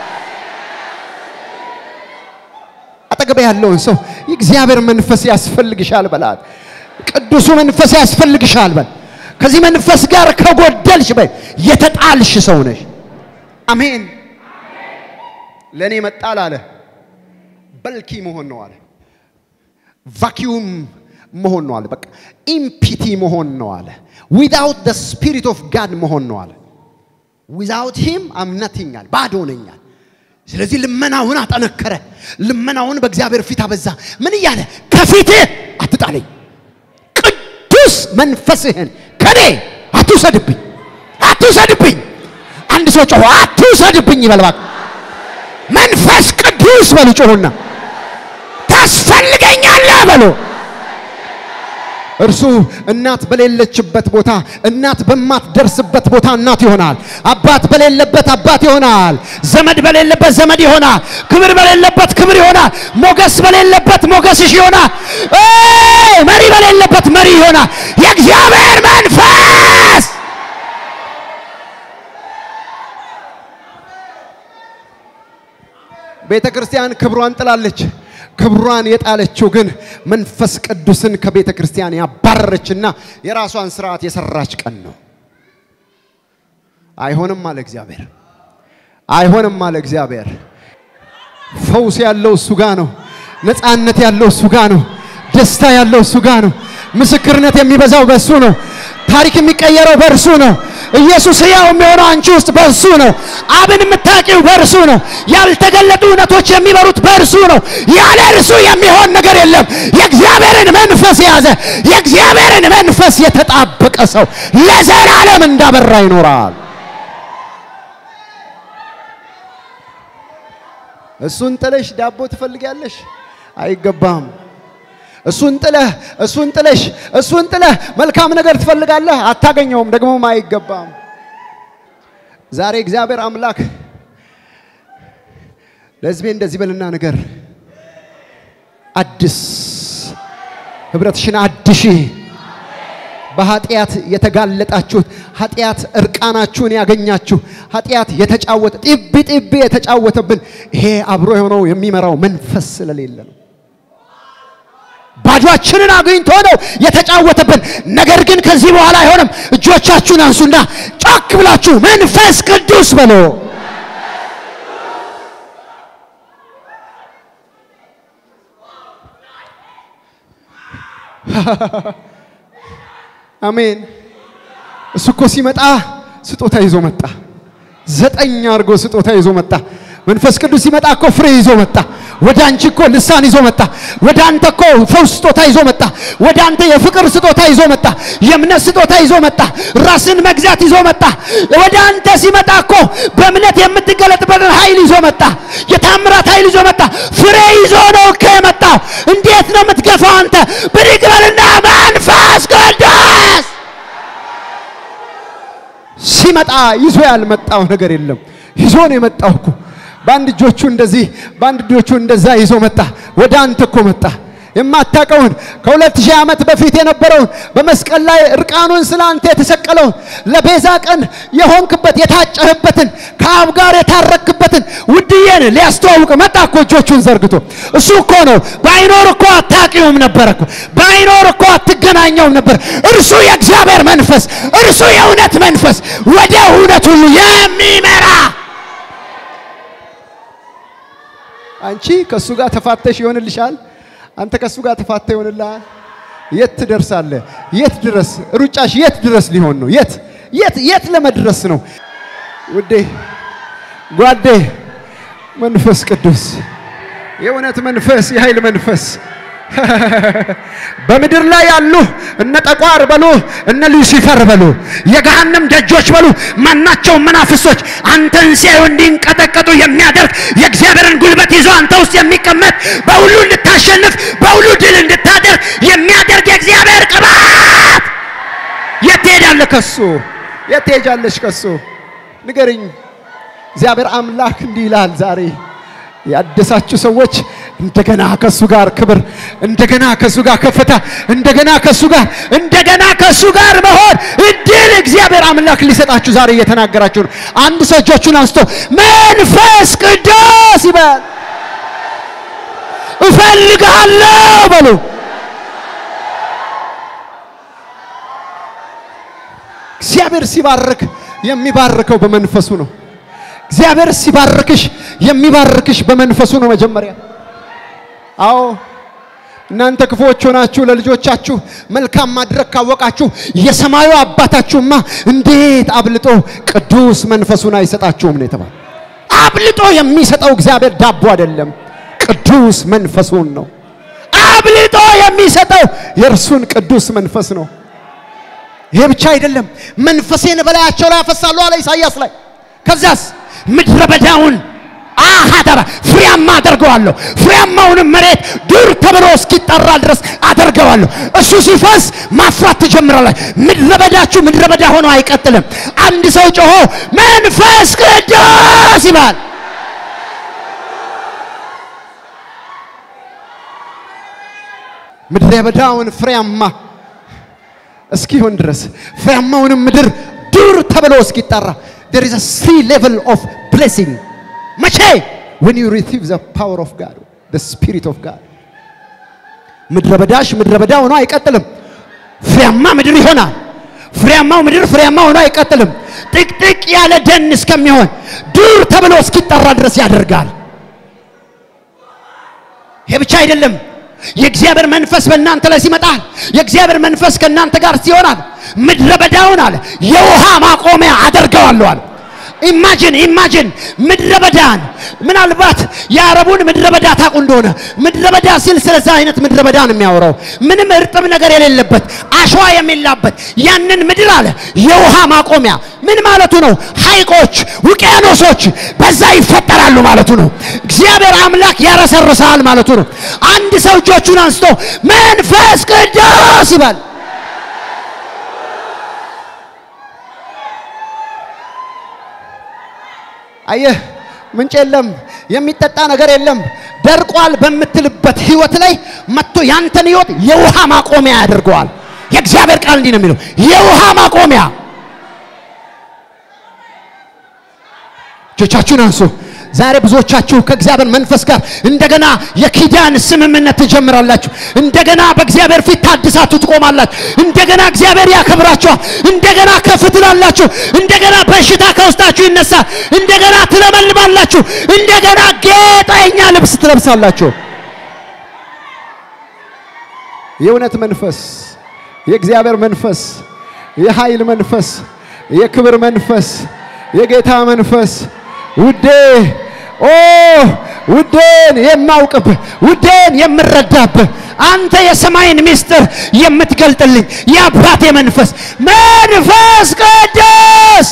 አጠገብ ያለውን ሰው የእግዚአብሔር መንፈስ ያስፈልግሻል በላት። ቅዱሱ መንፈስ ያስፈልግሻል በል። ከዚህ መንፈስ ጋር ከጎደልሽ በይ የተጣልሽ ሰው ነሽ። አሜን። ለእኔ መጣል አለ በልኪ መሆን ነው አለ። ቫኪዩም መሆን ነው አለ። በቃ ኢምፒቲ መሆን ነው አለ። ዊዛውት ደ ስፒሪት ኦፍ ጋድ መሆን ነው አለ። ዊዛውት ሂም አም ነቲንግ አለ። ባዶ ነኛል። ስለዚህ ልመናውን አጠነከረ። ልመናውን በእግዚአብሔር ፊት አበዛ። ምን እያለ ከፊትህ አትጣለኝ፣ ቅዱስ መንፈስህን ከኔ አትውሰድብኝ፣ አትውሰድብኝ። አንድ ሰው ጮሆ አትውሰድብኝ ይበል እባክህ። መንፈስ ቅዱስ በሉ ጮሁና፣ ታስፈልገኛለህ በሉ። እርሱ እናት በሌለችበት ቦታ እናት በማትደርስበት ቦታ እናት ይሆናል። አባት በሌለበት አባት ይሆናል። ዘመድ በሌለበት ዘመድ ይሆናል። ክብር በሌለበት ክብር ይሆናል። ሞገስ በሌለበት ሞገስሽ ይሆናል። ኤይ መሪ በሌለበት መሪ ይሆናል። የእግዚአብሔር መንፈስ ቤተ ክርስቲያን ክብሯን ጥላለች። ክብሯን የጣለችው ግን መንፈስ ቅዱስን ከቤተ ክርስቲያን ያባረረችና የራሷን ስርዓት የሰራች ቀን ነው። አይሆንም አለ እግዚአብሔር። አይሆንም አለ እግዚአብሔር። ፈውስ ያለው እሱ ጋ ነው። ነፃነት ያለው እሱ ጋ ነው። ደስታ ያለው እሱ ጋ ነው። ምስክርነት የሚበዛው በእሱ ነው። ታሪክ የሚቀየረው በእርሱ ነው። ኢየሱስ ሕያው የሚሆነው አንቺ ውስጥ በእርሱ ነው። አብን የምታውቂው በእርሱ ነው። ያልተገለጡ እውነቶች የሚበሩት በእርሱ ነው። ያለ እርሱ የሚሆን ነገር የለም። የእግዚአብሔርን መንፈስ የያዘ የእግዚአብሔርን መንፈስ የተጣበቀ ሰው ለዘላለም እንዳበራ ይኖራል። እሱን ጥለሽ ዳቦ ትፈልጊያለሽ? አይገባም። እሱን ጥለህ እሱን ጥለሽ እሱን ጥለህ መልካም ነገር ትፈልጋለህ? አታገኘውም፣ ደግሞም አይገባም። ዛሬ እግዚአብሔር አምላክ ለሕዝቤ እንደዚህ በልና ነገር አድስ ህብረትሽን አድሺ። በኃጢአት የተጋለጣችሁት ኃጢአት እርቃናችሁን ያገኛችሁ ኃጢአት የተጫወተ ጢቢ ጢቢ የተጫወተብን ይሄ አብሮ የሆነው የሚመራው መንፈስ ስለሌለ ነው። ባዷችንን አግኝቶ ነው የተጫወተብን። ነገር ግን ከዚህ በኋላ አይሆንም። እጆቻችሁን አንሱና ጮክ ብላችሁ መንፈስ ቅዱስ በሎ አሜን። እሱ እኮ ሲመጣ ስጦታ ይዞ መጣ። ዘጠኝ አድርጎ ስጦታ ይዞ መጣ። መንፈስ ቅዱስ ሲመጣ እኮ ፍሬ ይዞ መጣ። ወደ አንቺ እኮ ልሳን ይዞ መጣ። ወደ አንተ እኮ ፈውስ ስጦታ ይዞ መጣ። ወደ አንተ የፍቅር ስጦታ ይዞ መጣ። የእምነት ስጦታ ይዞ መጣ። ራስን መግዛት ይዞ መጣ። ወደ አንተ ሲመጣ እኮ በእምነት የምትገለጥበትን ኃይል ይዞ መጣ። የታምራት ኃይል ይዞ መጣ። ፍሬ ይዞ ነው እኮ የመጣው። እንዴት ነው የምትገፋው አንተ? ብድግ በልና መንፈስ ቅዱስ ሲመጣ ይዞ ያልመጣው ነገር የለም። ይዞ ነው የመጣው እኮ በአንድ እጆቹ እንደዚህ በአንድ እጆቹ እንደዛ ይዞ መጣ። ወደ አንተ እኮ መጣ። የማታቀውን ከሁለት ሺህ ዓመት በፊት የነበረውን በመስቀል ላይ እርቃኑን ስለ አንተ የተሰቀለውን ለቤዛ ቀን የሆንክበት የታጨህበትን ከአብ ጋር የታረክበትን ውድዬን ሊያስተዋውቅ መጣ እኮ እጆቹን ዘርግቶ። እሱ እኮ ነው። ባይኖር እኮ አታውቂውም ነበር እኮ ባይኖር እኮ አትገናኘውም ነበር። እርሱ የእግዚአብሔር መንፈስ፣ እርሱ የእውነት መንፈስ ወደ እውነት ሁሉ የሚመራ አንቺ ከእሱ ጋር ተፋተሽ ይሆንልሻል። አንተ ከእሱ ጋር ተፋተ ይሆንልሃል። የት ትደርሳለህ? የት ድረስ ሩጫሽ የት ድረስ ሊሆን ነው? የት የት የት ለመድረስ ነው? ውዴ ጓዴ፣ መንፈስ ቅዱስ የእውነት መንፈስ የኃይል መንፈስ በምድር ላይ ያሉ እነ ጠቋር በሉ እነ ሉሲፈር በሉ የገሃነም ደጆች በሉ ማናቸውም መናፍስቶች አንተን ሲያዩ እንዲንቀጠቀጡ የሚያደርግ የእግዚአብሔርን ጉልበት ይዞ አንተ ውስጥ የሚቀመጥ በሁሉ እንድታሸንፍ በሁሉ ድል እንድታደርግ የሚያደርግ የእግዚአብሔር ቅባት የት ትሄዳለህ? ከሱ የት ትሄጃለሽ? ከሱ ንገርኝ። እግዚአብሔር አምላክ እንዲህ ይላል ዛሬ ያደሳችሁ ሰዎች እንደገና ከሱ ጋር ክብር፣ እንደገና ከሱ ጋር ከፍታ፣ እንደገና ከሱ ጋር እንደገና ከሱ ጋር መሆን እድል እግዚአብሔር አምላክ ሊሰጣችሁ ዛሬ እየተናገራችሁ ነው። አንድ ሰው እጆቹን አንስቶ መንፈስ ቅዱስ ይበል። እፈልግሃለሁ በሉ። እግዚአብሔር ሲባርክ የሚባርከው በመንፈሱ ነው። እግዚአብሔር ሲባርክሽ የሚባርክሽ በመንፈሱ ነው። መጀመሪያ አዎ እናንተ ክፉዎች ሆናችሁ ለልጆቻችሁ መልካም ማድረግ ካወቃችሁ የሰማዩ አባታችሁማ እንዴት አብልጦ ቅዱስ መንፈሱን አይሰጣችሁም ነው የተባለ። አብልጦ የሚሰጠው እግዚአብሔር ዳቦ አይደለም፣ ቅዱስ መንፈሱን ነው። አብልጦ የሚሰጠው የእርሱን ቅዱስ መንፈስ ነው። ይሄ ብቻ አይደለም፣ መንፈሴን በላያቸው ላይ አፈሳለሁ አለ ኢሳይያስ ላይ። ከዛስ ምድረ በዳውን አሃተራ ፍሬያማ አደርገዋለሁ። ፍሬያማውንም መሬት ዱር ተብሎ እስኪጠራ ድረስ አደርገዋለሁ። እሱ ሲፈስ ማፍራት ትጀምራለች። ምድረ በዳችሁ ምድረ በዳ ሆኖ አይቀጥልም። አንድ ሰው ጮሆ መንፈስ ቅዱስ ይባል። ምድረ በዳውን ፍሬያማ እስኪሆን ድረስ ፍሬያማውንም ምድር ዱር ተብሎ እስኪጠራ there is a three level of blessing መቼ when you receive the power of God the spirit of God ምድረ በዳሽ ምድረ በዳ ሆኖ አይቀጥልም። ፍሬያማ ምድር ይሆናል። ፍሬያማው ምድር ፍሬያማ ሆኖ አይቀጥልም። ጥቅጥቅ ያለ ደን እስከሚሆን ዱር ተብሎ እስኪጠራ ድረስ ያደርጋል። ይሄ ብቻ አይደለም። የእግዚአብሔር መንፈስ በእናንተ ላይ ሲመጣል፣ የእግዚአብሔር መንፈስ ከእናንተ ጋር ሲሆናል፣ ምድረ በዳውን አለ የውሃ ማቆሚያ አደርገዋለሁ አለ። ኢማጂን ኢማጂን ምድረ በዳን ምናልባት የአረቡን ምድረ በዳ ታውቁ እንደሆነ ምድረ በዳ ሲል ስለዛ አይነት ምድረ በዳ ነው የሚያወራው። ምንም እርጥብ ነገር የሌለበት አሸዋ የሚላበት ያንን ምድር አለ የውሃ ማቆሚያ ምን ማለቱ ነው? ሐይቆች፣ ውቅያኖሶች በዛ ይፈጠራሉ ማለቱ ነው። እግዚአብሔር አምላክ ያረሰርሳል ማለቱ ነው። አንድ ሰው እጆቹን አንስቶ መንፈስ ቅዱስ ይባል። አየህ፣ ምንጭ የለም፣ የሚጠጣ ነገር የለም፣ ደርቋል በምትልበት ህይወት ላይ መጥቶ ያንተን ህይወት የውሃ ማቆሚያ ያደርገዋል። የእግዚአብሔር ቃል እንዲህ ነው የሚለው የውሃ ማቆሚያ። እጆቻችሁን አንሱ። ዛሬ ብዙዎቻችሁ ከእግዚአብሔር መንፈስ ጋር እንደገና የኪዳን ስምምነት ትጀምራላችሁ። እንደገና በእግዚአብሔር ፊት ታድሳችሁ ትቆማላችሁ። እንደገና እግዚአብሔር ያከብራችኋል። እንደገና ከፍ ትላላችሁ። እንደገና በሽታ ከውስጣችሁ ይነሳል። እንደገና ትለመልማላችሁ። እንደገና ጌጠኛ ልብስ ትለብሳላችሁ። የእውነት መንፈስ፣ የእግዚአብሔር መንፈስ፣ የኃይል መንፈስ፣ የክብር መንፈስ፣ የጌታ መንፈስ ውዴ ኦ ውዴን የማውቅብህ ውዴን የምረዳብህ አንተ የሰማይን ምስጢር የምትገልጥልኝ የአባቴ መንፈስ መንፈስ ቅዱስ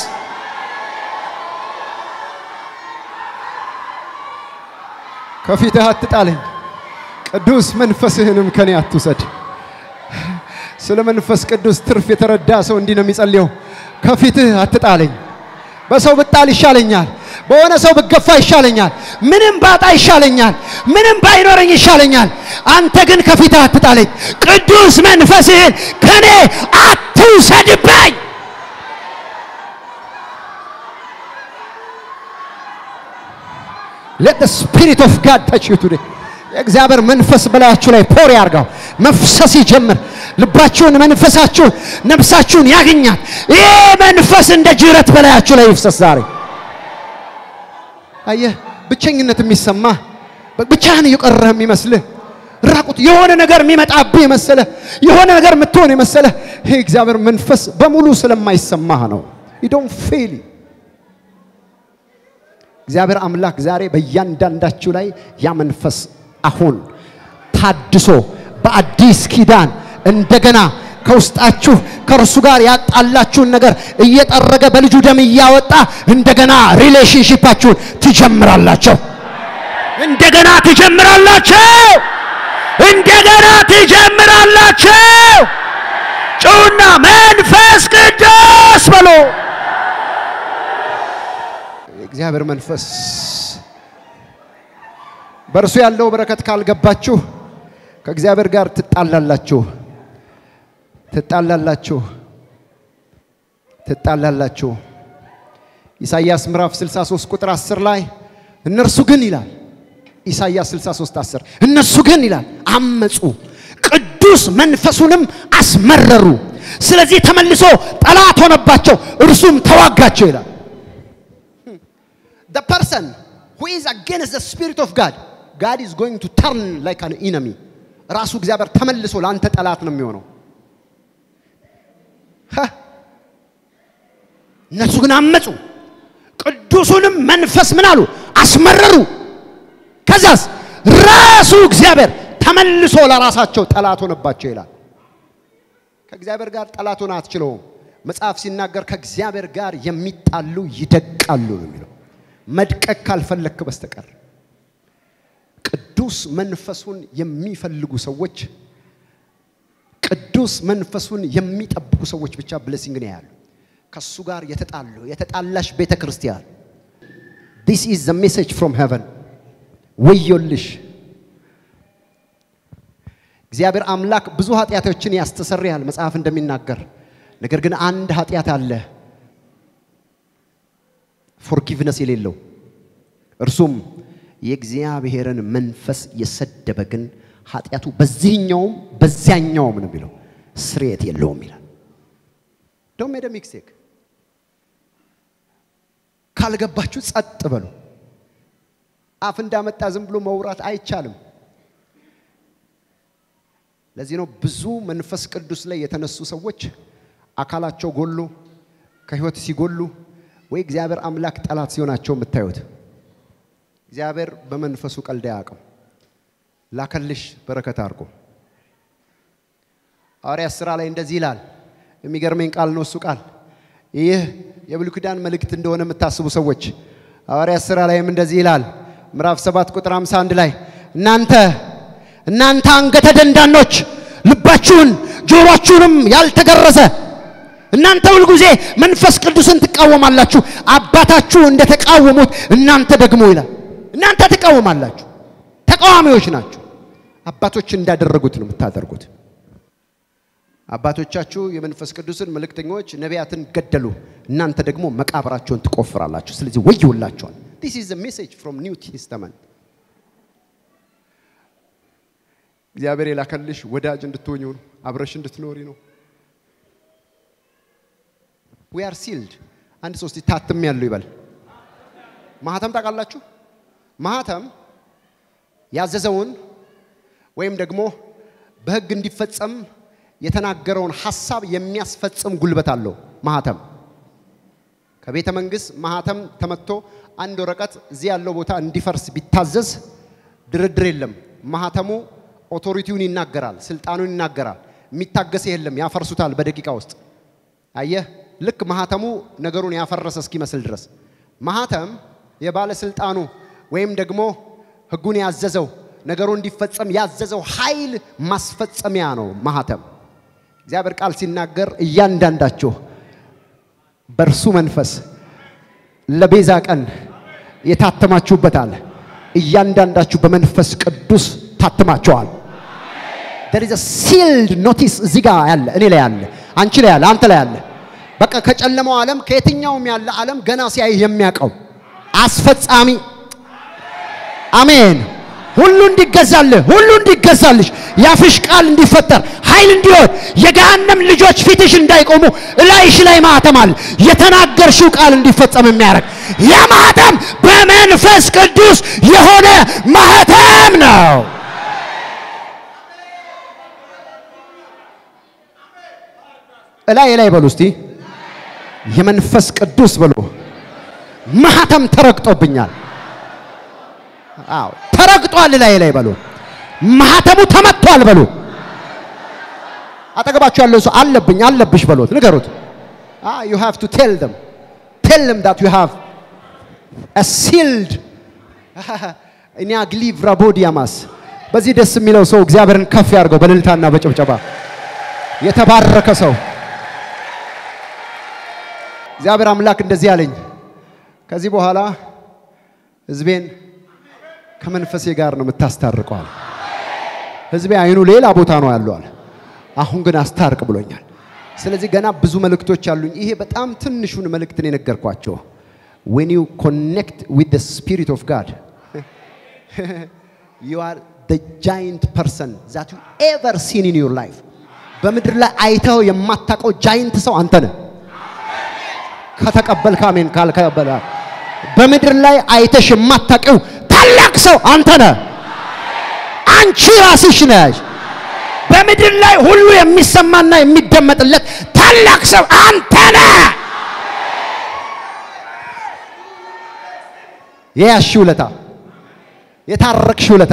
ከፊትህ አትጣለኝ። ቅዱስ መንፈስህንም ከኔ አትውሰድ። ስለ መንፈስ ቅዱስ ትርፍ የተረዳ ሰው እንዲህ ነው የሚጸልየው። ከፊትህ አትጣለኝ። በሰው ብጣል ይሻለኛል። በሆነ ሰው ብገፋ ይሻለኛል። ምንም ባጣ ይሻለኛል። ምንም ባይኖረኝ ይሻለኛል። አንተ ግን ከፊትህ አትጣለኝ። ቅዱስ መንፈስህን ከኔ አትውሰድብኝ። let the spirit of God touch you today የእግዚአብሔር መንፈስ በላያችሁ ላይ ፖር ያርጋው። መፍሰስ ይጀምር። ልባችሁን፣ መንፈሳችሁን፣ ነፍሳችሁን ያገኛል። ይህ መንፈስ እንደ ጅረት በላያችሁ ላይ ይፍሰስ ዛሬ። አየህ፣ ብቸኝነት የሚሰማ ብቻህን እየቀረህ የሚመስልህ ራቁት የሆነ ነገር የሚመጣብህ የመሰለ የሆነ ነገር የምትሆን የመሰለ ይሄ እግዚአብሔር መንፈስ በሙሉ ስለማይሰማህ ነው። ዶን ፌል እግዚአብሔር አምላክ ዛሬ በእያንዳንዳችሁ ላይ ያ መንፈስ አሁን ታድሶ በአዲስ ኪዳን እንደገና ከውስጣችሁ ከእርሱ ጋር ያጣላችሁን ነገር እየጠረገ በልጁ ደም እያወጣ እንደገና ሪሌሽንሺፓችሁን ትጀምራላችሁ። እንደገና ትጀምራላችሁ። እንደገና ትጀምራላችሁ። ጩና መንፈስ ቅዱስ በሎ የእግዚአብሔር መንፈስ በእርሱ ያለው በረከት ካልገባችሁ ከእግዚአብሔር ጋር ትጣላላችሁ ትጣላላችሁ ትጣላላችሁ። ኢሳይያስ ምዕራፍ 63 ቁጥር 10 ላይ እነርሱ ግን ይላል ኢሳይያስ 63 10 እነርሱ ግን ይላል አመፁ፣ ቅዱስ መንፈሱንም አስመረሩ። ስለዚህ ተመልሶ ጠላት ሆነባቸው፣ እርሱም ተዋጋቸው ይላል። the person who is against the spirit of God God is going to turn like an enemy ራሱ እግዚአብሔር ተመልሶ ለአንተ ጠላት ነው የሚሆነው። እነሱ ግን አመፁ፣ ቅዱሱንም መንፈስ ምን አሉ? አስመረሩ። ከዛስ ራሱ እግዚአብሔር ተመልሶ ለራሳቸው ጠላት ሆነባቸው ይላል። ከእግዚአብሔር ጋር ጠላት ሆነ አትችለውም። መጽሐፍ ሲናገር ከእግዚአብሔር ጋር የሚጣሉ ይደቃሉ ነው የሚለው መድቀቅ ካልፈለክ በስተቀር ቅዱስ መንፈሱን የሚፈልጉ ሰዎች ቅዱስ መንፈሱን የሚጠብቁ ሰዎች ብቻ ብሌሲንግ ነው ያሉ። ከሱ ጋር የተጣሉ የተጣላሽ ቤተ ክርስቲያን ዲስ ኢዝ ዘ ሜሴጅ ፍሮም ሄቨን ወዮልሽ። እግዚአብሔር አምላክ ብዙ ኃጢአቶችን ያስተሰርያል መጽሐፍ እንደሚናገር። ነገር ግን አንድ ኃጢአት አለ ፎርጊቭነስ የሌለው እርሱም የእግዚአብሔርን መንፈስ የሰደበ ግን ኃጢአቱ በዚህኛውም በዚያኛውም ነው የሚለው ስርየት የለውም ይላል። ዶንት ሜክ ሚስቴክ። ካልገባችሁ ጸጥ በሉ። አፍ እንዳመጣ ዝም ብሎ መውራት አይቻልም። ለዚህ ነው ብዙ መንፈስ ቅዱስ ላይ የተነሱ ሰዎች አካላቸው ጎሎ ከህይወት ሲጎሉ ወይ እግዚአብሔር አምላክ ጠላት ሲሆናቸው የምታዩት። እግዚአብሔር በመንፈሱ ቀልድ አያውቅም። ላከልሽ በረከት አድርጎ ሐዋርያት ሥራ ላይ እንደዚህ ይላል። የሚገርመኝ ቃል ነው እሱ ቃል። ይህ የብሉይ ኪዳን መልእክት እንደሆነ የምታስቡ ሰዎች ሐዋርያት ሥራ ላይም እንደዚህ ይላል ምዕራፍ 7 ቁጥር 51 ላይ እናንተ እናንተ አንገተ ደንዳኖች ልባችሁን ጆሮአችሁንም ያልተገረዘ እናንተ ሁልጊዜ መንፈስ ቅዱስን ትቃወማላችሁ፣ አባታችሁ እንደተቃወሙት እናንተ ደግሞ ይላል። እናንተ ትቃወማላችሁ፣ ተቃዋሚዎች ናችሁ። አባቶች እንዳደረጉት ነው የምታደርጉት። አባቶቻችሁ የመንፈስ ቅዱስን መልእክተኞች ነቢያትን ገደሉ፣ እናንተ ደግሞ መቃብራቸውን ትቆፍራላችሁ። ስለዚህ ወዮላችኋል። ዲስ ኢዝ ሜሴጅ ፍሮም ኒው ቴስተመንት። እግዚአብሔር የላከልሽ ወዳጅ እንድትሆኝ ነው፣ አብረሽ እንድትኖሪ ነው። ዊ አር ሲልድ። አንድ ሶስት ታትም ያለው ይበል። ማህተም ታውቃላችሁ? ማህተም ያዘዘውን ወይም ደግሞ በሕግ እንዲፈጸም የተናገረውን ሐሳብ የሚያስፈጽም ጉልበት አለው። ማህተም ከቤተ መንግስት ማህተም ተመቶ አንድ ወረቀት እዚህ ያለው ቦታ እንዲፈርስ ቢታዘዝ ድርድር የለም። ማህተሙ ኦቶሪቲውን ይናገራል፣ ስልጣኑን ይናገራል። የሚታገስ የለም። ያፈርሱታል በደቂቃ ውስጥ። አየህ፣ ልክ ማህተሙ ነገሩን ያፈረሰ እስኪመስል ድረስ ማህተም የባለስልጣኑ ወይም ደግሞ ህጉን ያዘዘው ነገሩ እንዲፈጸም ያዘዘው ኃይል ማስፈጸሚያ ነው ማህተም። እግዚአብሔር ቃል ሲናገር እያንዳንዳችሁ በእርሱ መንፈስ ለቤዛ ቀን የታተማችሁበታል። እያንዳንዳችሁ በመንፈስ ቅዱስ ታትማችኋል። there is a sealed notice እዚህ ጋር ያለ እኔ ላይ ያለ አንቺ ላይ ያለ አንተ ላይ ያለ በቃ ከጨለማው ዓለም ከየትኛውም ያለ ዓለም ገና ሲያይ የሚያውቀው አስፈጻሚ አሜን። ሁሉ እንዲገዛልህ ሁሉ እንዲገዛልሽ ያፍሽ ቃል እንዲፈጠር ኃይል እንዲሆን የገሃነም ልጆች ፊትሽ እንዳይቆሙ እላይሽ ላይ ማህተም አለ። የተናገርሽው ቃል እንዲፈጸም የሚያደርግ ያ ማህተም በመንፈስ ቅዱስ የሆነ ማህተም ነው። እላይ ላይ በሉ እስቲ የመንፈስ ቅዱስ በሉ ማህተም ተረግጦብኛል። አዎ ተረግጧል። ላይ ላይ በሉ ማህተሙ ተመቷል በሉ። አጠገባችሁ ያለው ሰው አለብኝ አለብሽ በሉት፣ ንገሩት። ah you have to tell them tell them that you have a sealed እኔ አግሊቭ ራቦዲያማስ በዚህ ደስ የሚለው ሰው እግዚአብሔርን ከፍ ያድርገው በእልልታና በጭብጨባ የተባረከ ሰው እግዚአብሔር አምላክ እንደዚህ አለኝ ከዚህ በኋላ ህዝቤን ከመንፈሴ ጋር ነው የምታስታርቀዋል። ህዝቤ አይኑ ሌላ ቦታ ነው ያለዋል። አሁን ግን አስታርቅ ብሎኛል። ስለዚህ ገና ብዙ መልእክቶች አሉኝ። ይሄ በጣም ትንሹን መልእክትን የነገርኳቸው when you connect with the spirit of God you are the giant person that you ever seen in your life በምድር ላይ አይተው የማታውቀው ጃይንት ሰው አንተ ነህ። ከተቀበልክ አሜን፣ ካልከበለ በምድር ላይ አይተሽ የማታውቂው ታላቅ ሰው አንተ ነህ። አንቺ ራስሽ ነሽ። በምድር ላይ ሁሉ የሚሰማና የሚደመጥለት ታላቅ ሰው አንተ ነህ። የያዝሽ ውለታ፣ የታረቅሽ ውለታ፣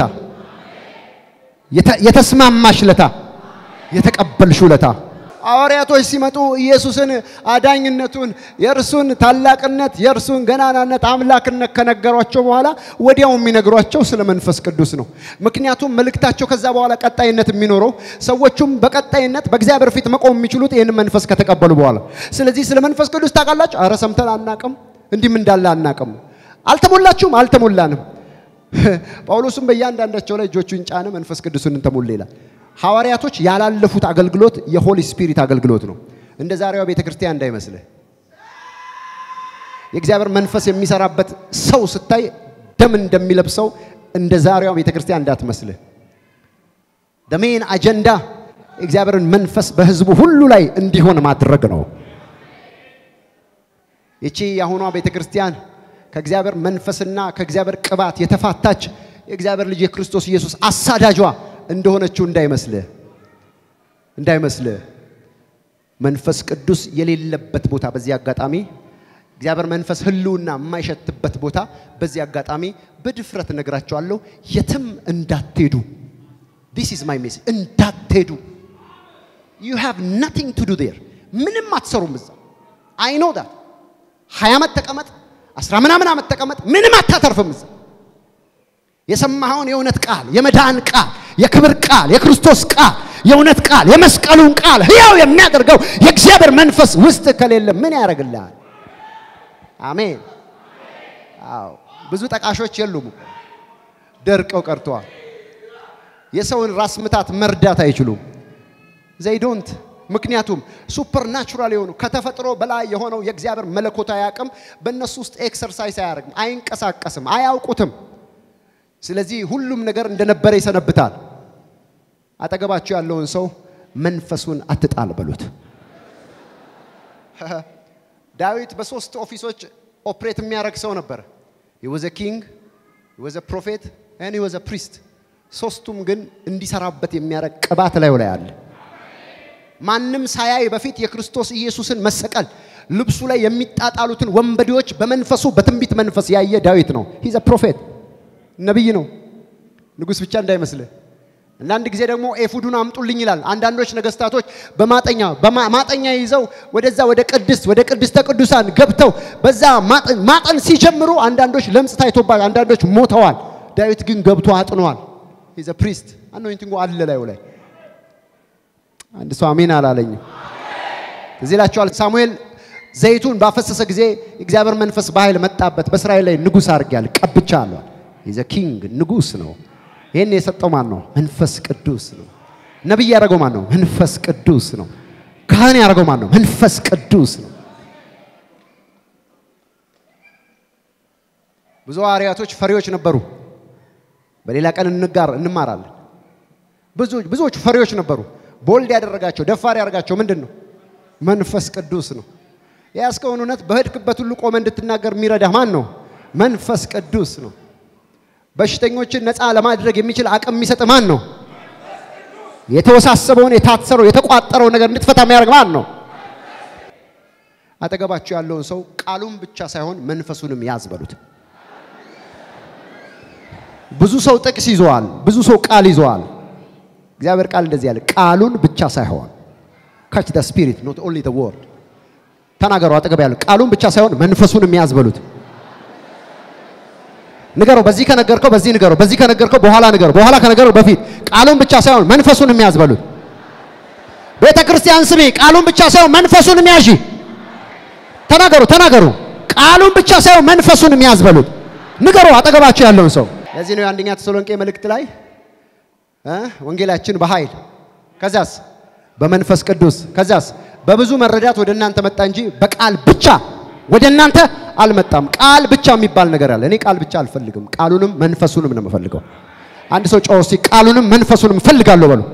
የተስማማሽ ውለታ፣ የተቀበልሽ ውለታ ሐዋርያቶች ሲመጡ ኢየሱስን አዳኝነቱን፣ የእርሱን ታላቅነት፣ የእርሱን ገናናነት፣ አምላክነት ከነገሯቸው በኋላ ወዲያው የሚነግሯቸው ስለ መንፈስ ቅዱስ ነው። ምክንያቱም መልእክታቸው ከዛ በኋላ ቀጣይነት የሚኖረው ሰዎቹም በቀጣይነት በእግዚአብሔር ፊት መቆም የሚችሉት ይህን መንፈስ ከተቀበሉ በኋላ። ስለዚህ ስለ መንፈስ ቅዱስ ታውቃላችሁ? አረ ሰምተን አናቅም፣ እንዲህም እንዳለ አናቅም። አልተሞላችሁም? አልተሞላንም። ጳውሎስም በእያንዳንዳቸው ላይ እጆቹን ጫነ፣ መንፈስ ቅዱስን ተሞላ ይላል። ሐዋርያቶች ያላለፉት አገልግሎት የሆሊ ስፒሪት አገልግሎት ነው። እንደ ዛሬዋ ቤተ ክርስቲያን እንዳይመስልህ። የእግዚአብሔር መንፈስ የሚሰራበት ሰው ስታይ ደም እንደሚለብሰው እንደ ዛሬዋ ቤተ ክርስቲያን እንዳትመስልህ። ደሜን አጀንዳ እግዚአብሔርን መንፈስ በህዝቡ ሁሉ ላይ እንዲሆን ማድረግ ነው። ይቺ የአሁኗ ቤተ ክርስቲያን ከእግዚአብሔር መንፈስና ከእግዚአብሔር ቅባት የተፋታች የእግዚአብሔር ልጅ የክርስቶስ ኢየሱስ አሳዳጇ እንደሆነችው እንዳይመስልህ እንዳይመስልህ። መንፈስ ቅዱስ የሌለበት ቦታ በዚህ አጋጣሚ እግዚአብሔር መንፈስ ህልውና የማይሸትበት ቦታ በዚህ አጋጣሚ በድፍረት እነግራቸዋለሁ፣ የትም እንዳትሄዱ። ዲስ ኢዝ ማይ ሜሴጅ። እንዳትሄዱ። ዩ ሃቭ ናቲንግ ቱ ዱ ዴር። ምንም አትሰሩም እዛ። አይ ኖ ዳት። ሀያ ዓመት ተቀመጥ፣ አስራ ምናምን ዓመት ተቀመጥ፣ ምንም አታተርፍም እዛ። የሰማኸውን የእውነት ቃል፣ የመዳን ቃል፣ የክብር ቃል፣ የክርስቶስ ቃል፣ የእውነት ቃል፣ የመስቀሉን ቃል ህያው የሚያደርገው የእግዚአብሔር መንፈስ ውስጥ ከሌለ ምን ያደርግልሃል? አሜን። አዎ ብዙ ጠቃሾች የሉም፣ ደርቀው ቀርተዋል። የሰውን ራስ ምታት መርዳት አይችሉም። ዘይ ዶንት ምክንያቱም ሱፐርናቹራል የሆኑ ከተፈጥሮ በላይ የሆነው የእግዚአብሔር መለኮታዊ አቅም በእነሱ ውስጥ ኤክሰርሳይዝ አያደርግም፣ አይንቀሳቀስም፣ አያውቁትም። ስለዚህ ሁሉም ነገር እንደነበረ ይሰነብታል። አጠገባቸው ያለውን ሰው መንፈሱን አትጣል በሉት። ዳዊት በሶስት ኦፊሶች ኦፕሬት የሚያደርግ ሰው ነበር። he was a king he was a prophet and he was a priest ሶስቱም ግን እንዲሰራበት የሚያደርግ ቅባት ላይ ላይ አለ። ማንም ሳያይ በፊት የክርስቶስ ኢየሱስን መሰቀል ልብሱ ላይ የሚጣጣሉትን ወንበዴዎች በመንፈሱ በትንቢት መንፈስ ያየ ዳዊት ነው። ሂዝ ፕሮፌት ነቢይ ነው። ንጉሥ ብቻ እንዳይመስልህ። አንዳንድ ጊዜ ደግሞ ኤፉዱን አምጡልኝ ይላል። አንዳንዶች ነገስታቶች በማጠኛ ማጠኛ ይዘው ወደዛ ወደ ቅድስት ወደ ቅድስተ ቅዱሳን ገብተው በዛ ማጠን ሲጀምሩ አንዳንዶች ለምጽ ታይቶባል፣ አንዳንዶች ሞተዋል። ዳዊት ግን ገብቶ አጥኗል። ሂዝ ፕሪስት አኖይንቲንጉ አለ ላዩ ላይ አንድ ሰው አሜን አላለኝም። እዚህ ላችኋል። ሳሙኤል ዘይቱን ባፈሰሰ ጊዜ እግዚአብሔር መንፈስ በኃይል መጣበት። በእስራኤል ላይ ንጉሥ አድርጌያለሁ ቀብቻለሁ። ሂዝ ኪንግ ንጉሥ ነው። ይህን የሰጠው ማን ነው? መንፈስ ቅዱስ ነው። ነቢይ ያደረገው ማን ነው? መንፈስ ቅዱስ ነው። ካህን ያደረገው ማን ነው? መንፈስ ቅዱስ ነው። ብዙ ሐዋርያቶች ፈሪዎች ነበሩ። በሌላ ቀን እንጋር እንማራለን። ብዙዎቹ ፈሪዎች ነበሩ። ቦልድ ያደረጋቸው ደፋር ያደረጋቸው ምንድን ነው? መንፈስ ቅዱስ ነው። የያዝከውን እውነት በሄድክበት ሁሉ ቆመ እንድትናገር የሚረዳ ማን ነው? መንፈስ ቅዱስ ነው። በሽተኞችን ነፃ ለማድረግ የሚችል አቅም የሚሰጥ ማን ነው? የተወሳሰበውን የታሰረው የተቋጠረው ነገር እንድትፈታ የሚያደርግ ማን ነው? አጠገባቸው ያለውን ሰው ቃሉን ብቻ ሳይሆን መንፈሱንም ያዝ በሉት። ብዙ ሰው ጥቅስ ይዘዋል፣ ብዙ ሰው ቃል ይዘዋል። እግዚአብሔር ቃል እንደዚህ ያለ ቃሉን ብቻ ሳይሆን ካች ደ ስፒሪት ኖት ኦንሊ ደ ወርድ ተናገሩ። አጠገብ ያለው ቃሉን ብቻ ሳይሆን መንፈሱንም ያዝ በሉት። ንገረው። በዚህ ከነገርከው በዚህ ንገረው። በዚህ ከነገርከው በኋላ ንገረው። በኋላ ከነገረው በፊት ቃሉን ብቻ ሳይሆን መንፈሱንም ያዝ በሉት። ቤተ ክርስቲያን ስሜ ቃሉን ብቻ ሳይሆን መንፈሱንም ያዢ። ተናገሩ፣ ተናገሩ። ቃሉን ብቻ ሳይሆን መንፈሱንም ያዝ በሉት። ንገሩ አጠገባቸው ያለውን ሰው። ለዚህ ነው የአንደኛ ተሰሎንቄ መልእክት ላይ ወንጌላችን በኃይል ከዛስ በመንፈስ ቅዱስ ከዛስ በብዙ መረዳት ወደ እናንተ መጣ እንጂ በቃል ብቻ ወደ እናንተ አልመጣም። ቃል ብቻ የሚባል ነገር አለ። እኔ ቃል ብቻ አልፈልግም፣ ቃሉንም መንፈሱንም ነው የምፈልገው። አንድ ሰው ጮህ እስቲ ቃሉንም መንፈሱንም እፈልጋለሁ በሉ።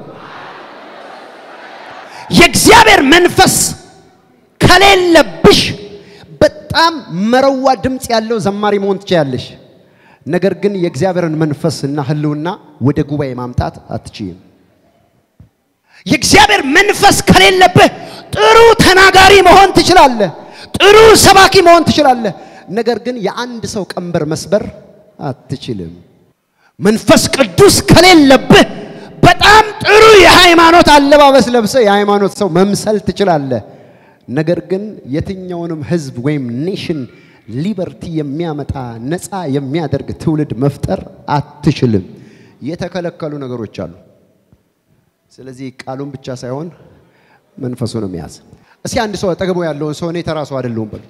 የእግዚአብሔር መንፈስ ከሌለብሽ በጣም መረዋ ድምፅ ያለው ዘማሪ መሆን ትችያለሽ። ነገር ግን የእግዚአብሔርን መንፈስና ሕልውና ወደ ጉባኤ ማምጣት አትችይም። የእግዚአብሔር መንፈስ ከሌለብህ ጥሩ ተናጋሪ መሆን ትችላለህ። ጥሩ ሰባኪ መሆን ትችላለህ። ነገር ግን የአንድ ሰው ቀንበር መስበር አትችልም። መንፈስ ቅዱስ ከሌለብህ በጣም ጥሩ የሃይማኖት አለባበስ ለብሰህ የሃይማኖት ሰው መምሰል ትችላለህ። ነገር ግን የትኛውንም ህዝብ ወይም ኔሽን ሊበርቲ የሚያመጣ ነፃ የሚያደርግ ትውልድ መፍጠር አትችልም። የተከለከሉ ነገሮች አሉ። ስለዚህ ቃሉን ብቻ ሳይሆን መንፈሱንም ያዝ። እስኪ አንድ ሰው አጠገቡ ያለውን ሰው እኔ ተራ ሰው አይደለሁም በሉት።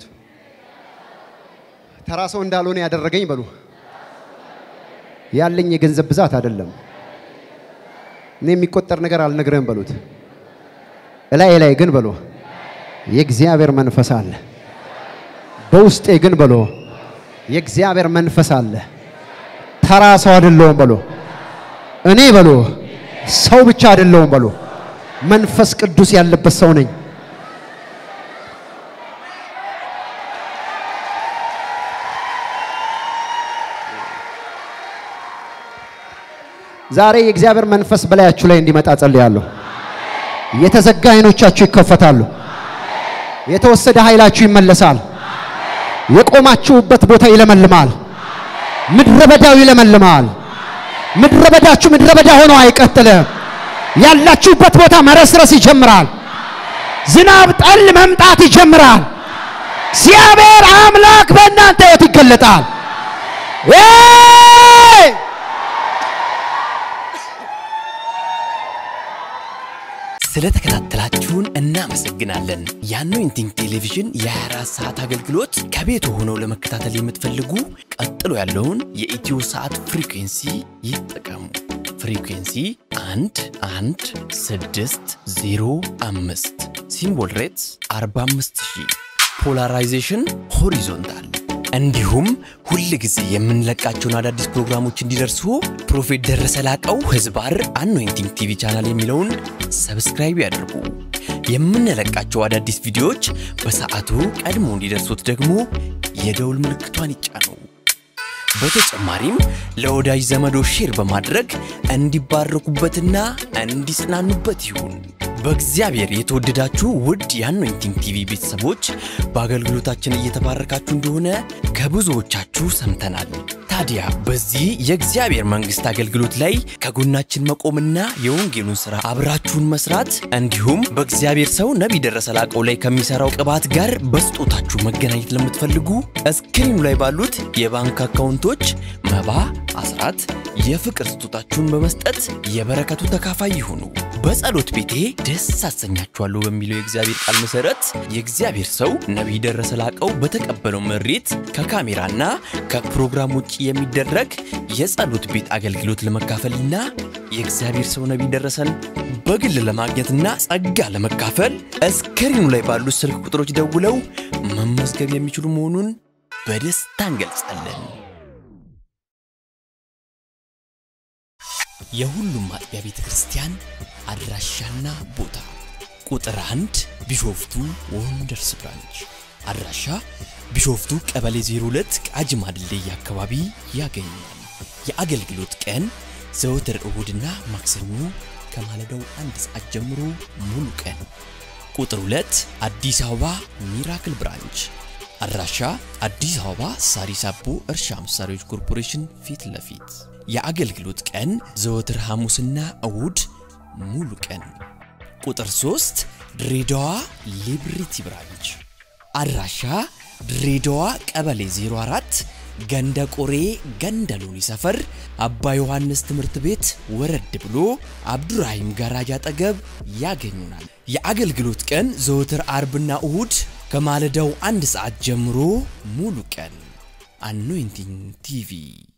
ተራ ሰው እንዳልሆነ ያደረገኝ በሉ። ያለኝ የገንዘብ ብዛት አይደለም። እኔ የሚቆጠር ነገር አልነግርህም በሉት። እላይ ላይ ግን በሎ የእግዚአብሔር መንፈስ አለ። በውስጤ ግን በሎ የእግዚአብሔር መንፈስ አለ። ተራ ሰው አይደለሁም በሉ። እኔ በሉ ሰው ብቻ አይደለሁም በሉ። መንፈስ ቅዱስ ያለበት ሰው ነኝ። ዛሬ የእግዚአብሔር መንፈስ በላያችሁ ላይ እንዲመጣ ጸልያለሁ። የተዘጋ አይኖቻችሁ ይከፈታሉ። የተወሰደ ኃይላችሁ ይመለሳል። የቆማችሁበት ቦታ ይለመልማል። ምድረ በዳው ይለመልማል። ምድረ በዳችሁ ምድረ በዳ ሆኖ አይቀጥልም። ያላችሁበት ቦታ መረስረስ ይጀምራል። ዝናብ ጠል መምጣት ይጀምራል። እግዚአብሔር አምላክ በእናንተ ሕይወት ይገለጣል። ኤይ! ስለተከታተላችሁን እናመሰግናለን። የአኖይንቲንግ ቴሌቪዥን የ24 ሰዓት አገልግሎት ከቤት ሆነው ለመከታተል የምትፈልጉ ቀጥሎ ያለውን የኢትዮ ሰዓት ፍሪኩንሲ ይጠቀሙ። ፍሪኩንሲ 1 1 6 0 5 ሲምቦል ሬትስ 45000 ፖላራይዜሽን ሆሪዞንታል እንዲሁም ሁል ጊዜ የምንለቃቸውን አዳዲስ ፕሮግራሞች እንዲደርሱ ፕሮፌት ደረሰ ላቀው ህዝባር አኖይንቲንግ ቲቪ ቻናል የሚለውን ሰብስክራይብ ያድርጉ። የምንለቃቸው አዳዲስ ቪዲዮዎች በሰዓቱ ቀድሞ እንዲደርሱት ደግሞ የደውል ምልክቷን ይጫኑ። በተጨማሪም ለወዳጅ ዘመዶ ሼር በማድረግ እንዲባረኩበትና እንዲጽናኑበት ይሁን። በእግዚአብሔር የተወደዳችሁ ውድ የአኖይንቲንግ ቲቪ ቤተሰቦች በአገልግሎታችን እየተባረካችሁ እንደሆነ ከብዙዎቻችሁ ሰምተናል። ታዲያ በዚህ የእግዚአብሔር መንግሥት አገልግሎት ላይ ከጎናችን መቆምና የወንጌሉን ሥራ አብራችሁን መስራት እንዲሁም በእግዚአብሔር ሰው ነቢይ ደረሰ ላቀው ላይ ከሚሠራው ቅባት ጋር በስጦታችሁ መገናኘት ለምትፈልጉ እስክሪኑ ላይ ባሉት የባንክ አካውንቶች መባ፣ አስራት፣ የፍቅር ስጦታችሁን በመስጠት የበረከቱ ተካፋይ ይሁኑ። በጸሎት ቤቴ ደስ አሰኛችኋለሁ በሚለው የእግዚአብሔር ቃል መሠረት የእግዚአብሔር ሰው ነቢይ ደረሰ ላቀው በተቀበለው መሬት ከካሜራና ከፕሮግራም ውጭ የሚደረግ የጸሎት ቤት አገልግሎት ለመካፈልና የእግዚአብሔር ሰው ነቢይ ደረሰን በግል ለማግኘትና ጸጋ ለመካፈል እስክሪኑ ላይ ባሉት ስልክ ቁጥሮች ደውለው መመዝገብ የሚችሉ መሆኑን በደስታ እንገልጻለን። የሁሉም አጥቢያ ቤተ ክርስቲያን አድራሻና ቦታ ቁጥር አንድ ቢሾፍቱ ወንደርስ ብራንች አድራሻ ቢሾፍቱ ቀበሌ 02 ቃጂማ ድልድይ አካባቢ ያገኛል። የአገልግሎት ቀን ዘወትር እሁድና ማክሰኞ ከማለዳው አንድ ሰዓት ጀምሮ ሙሉ ቀን። ቁጥር 2 አዲስ አበባ ሚራክል ብራንች አድራሻ አዲስ አበባ ሳሪስ አቦ እርሻ መሳሪያዎች ኮርፖሬሽን ፊት ለፊት የአገልግሎት ቀን ዘወትር ሐሙስና እሁድ ሙሉ ቀን። ቁጥር 3 ድሬዳዋ ሊብሪቲ ብራንች አድራሻ ድሬዳዋ ቀበሌ 04 ገንደ ቆሬ ገንደ ሎኒ ሰፈር አባ ዮሐንስ ትምህርት ቤት ወረድ ብሎ አብዱራሂም ጋራጅ አጠገብ ያገኙናል። የአገልግሎት ቀን ዘወትር አርብና እሁድ ከማለዳው አንድ ሰዓት ጀምሮ ሙሉ ቀን። አኖይንቲንግ ቲቪ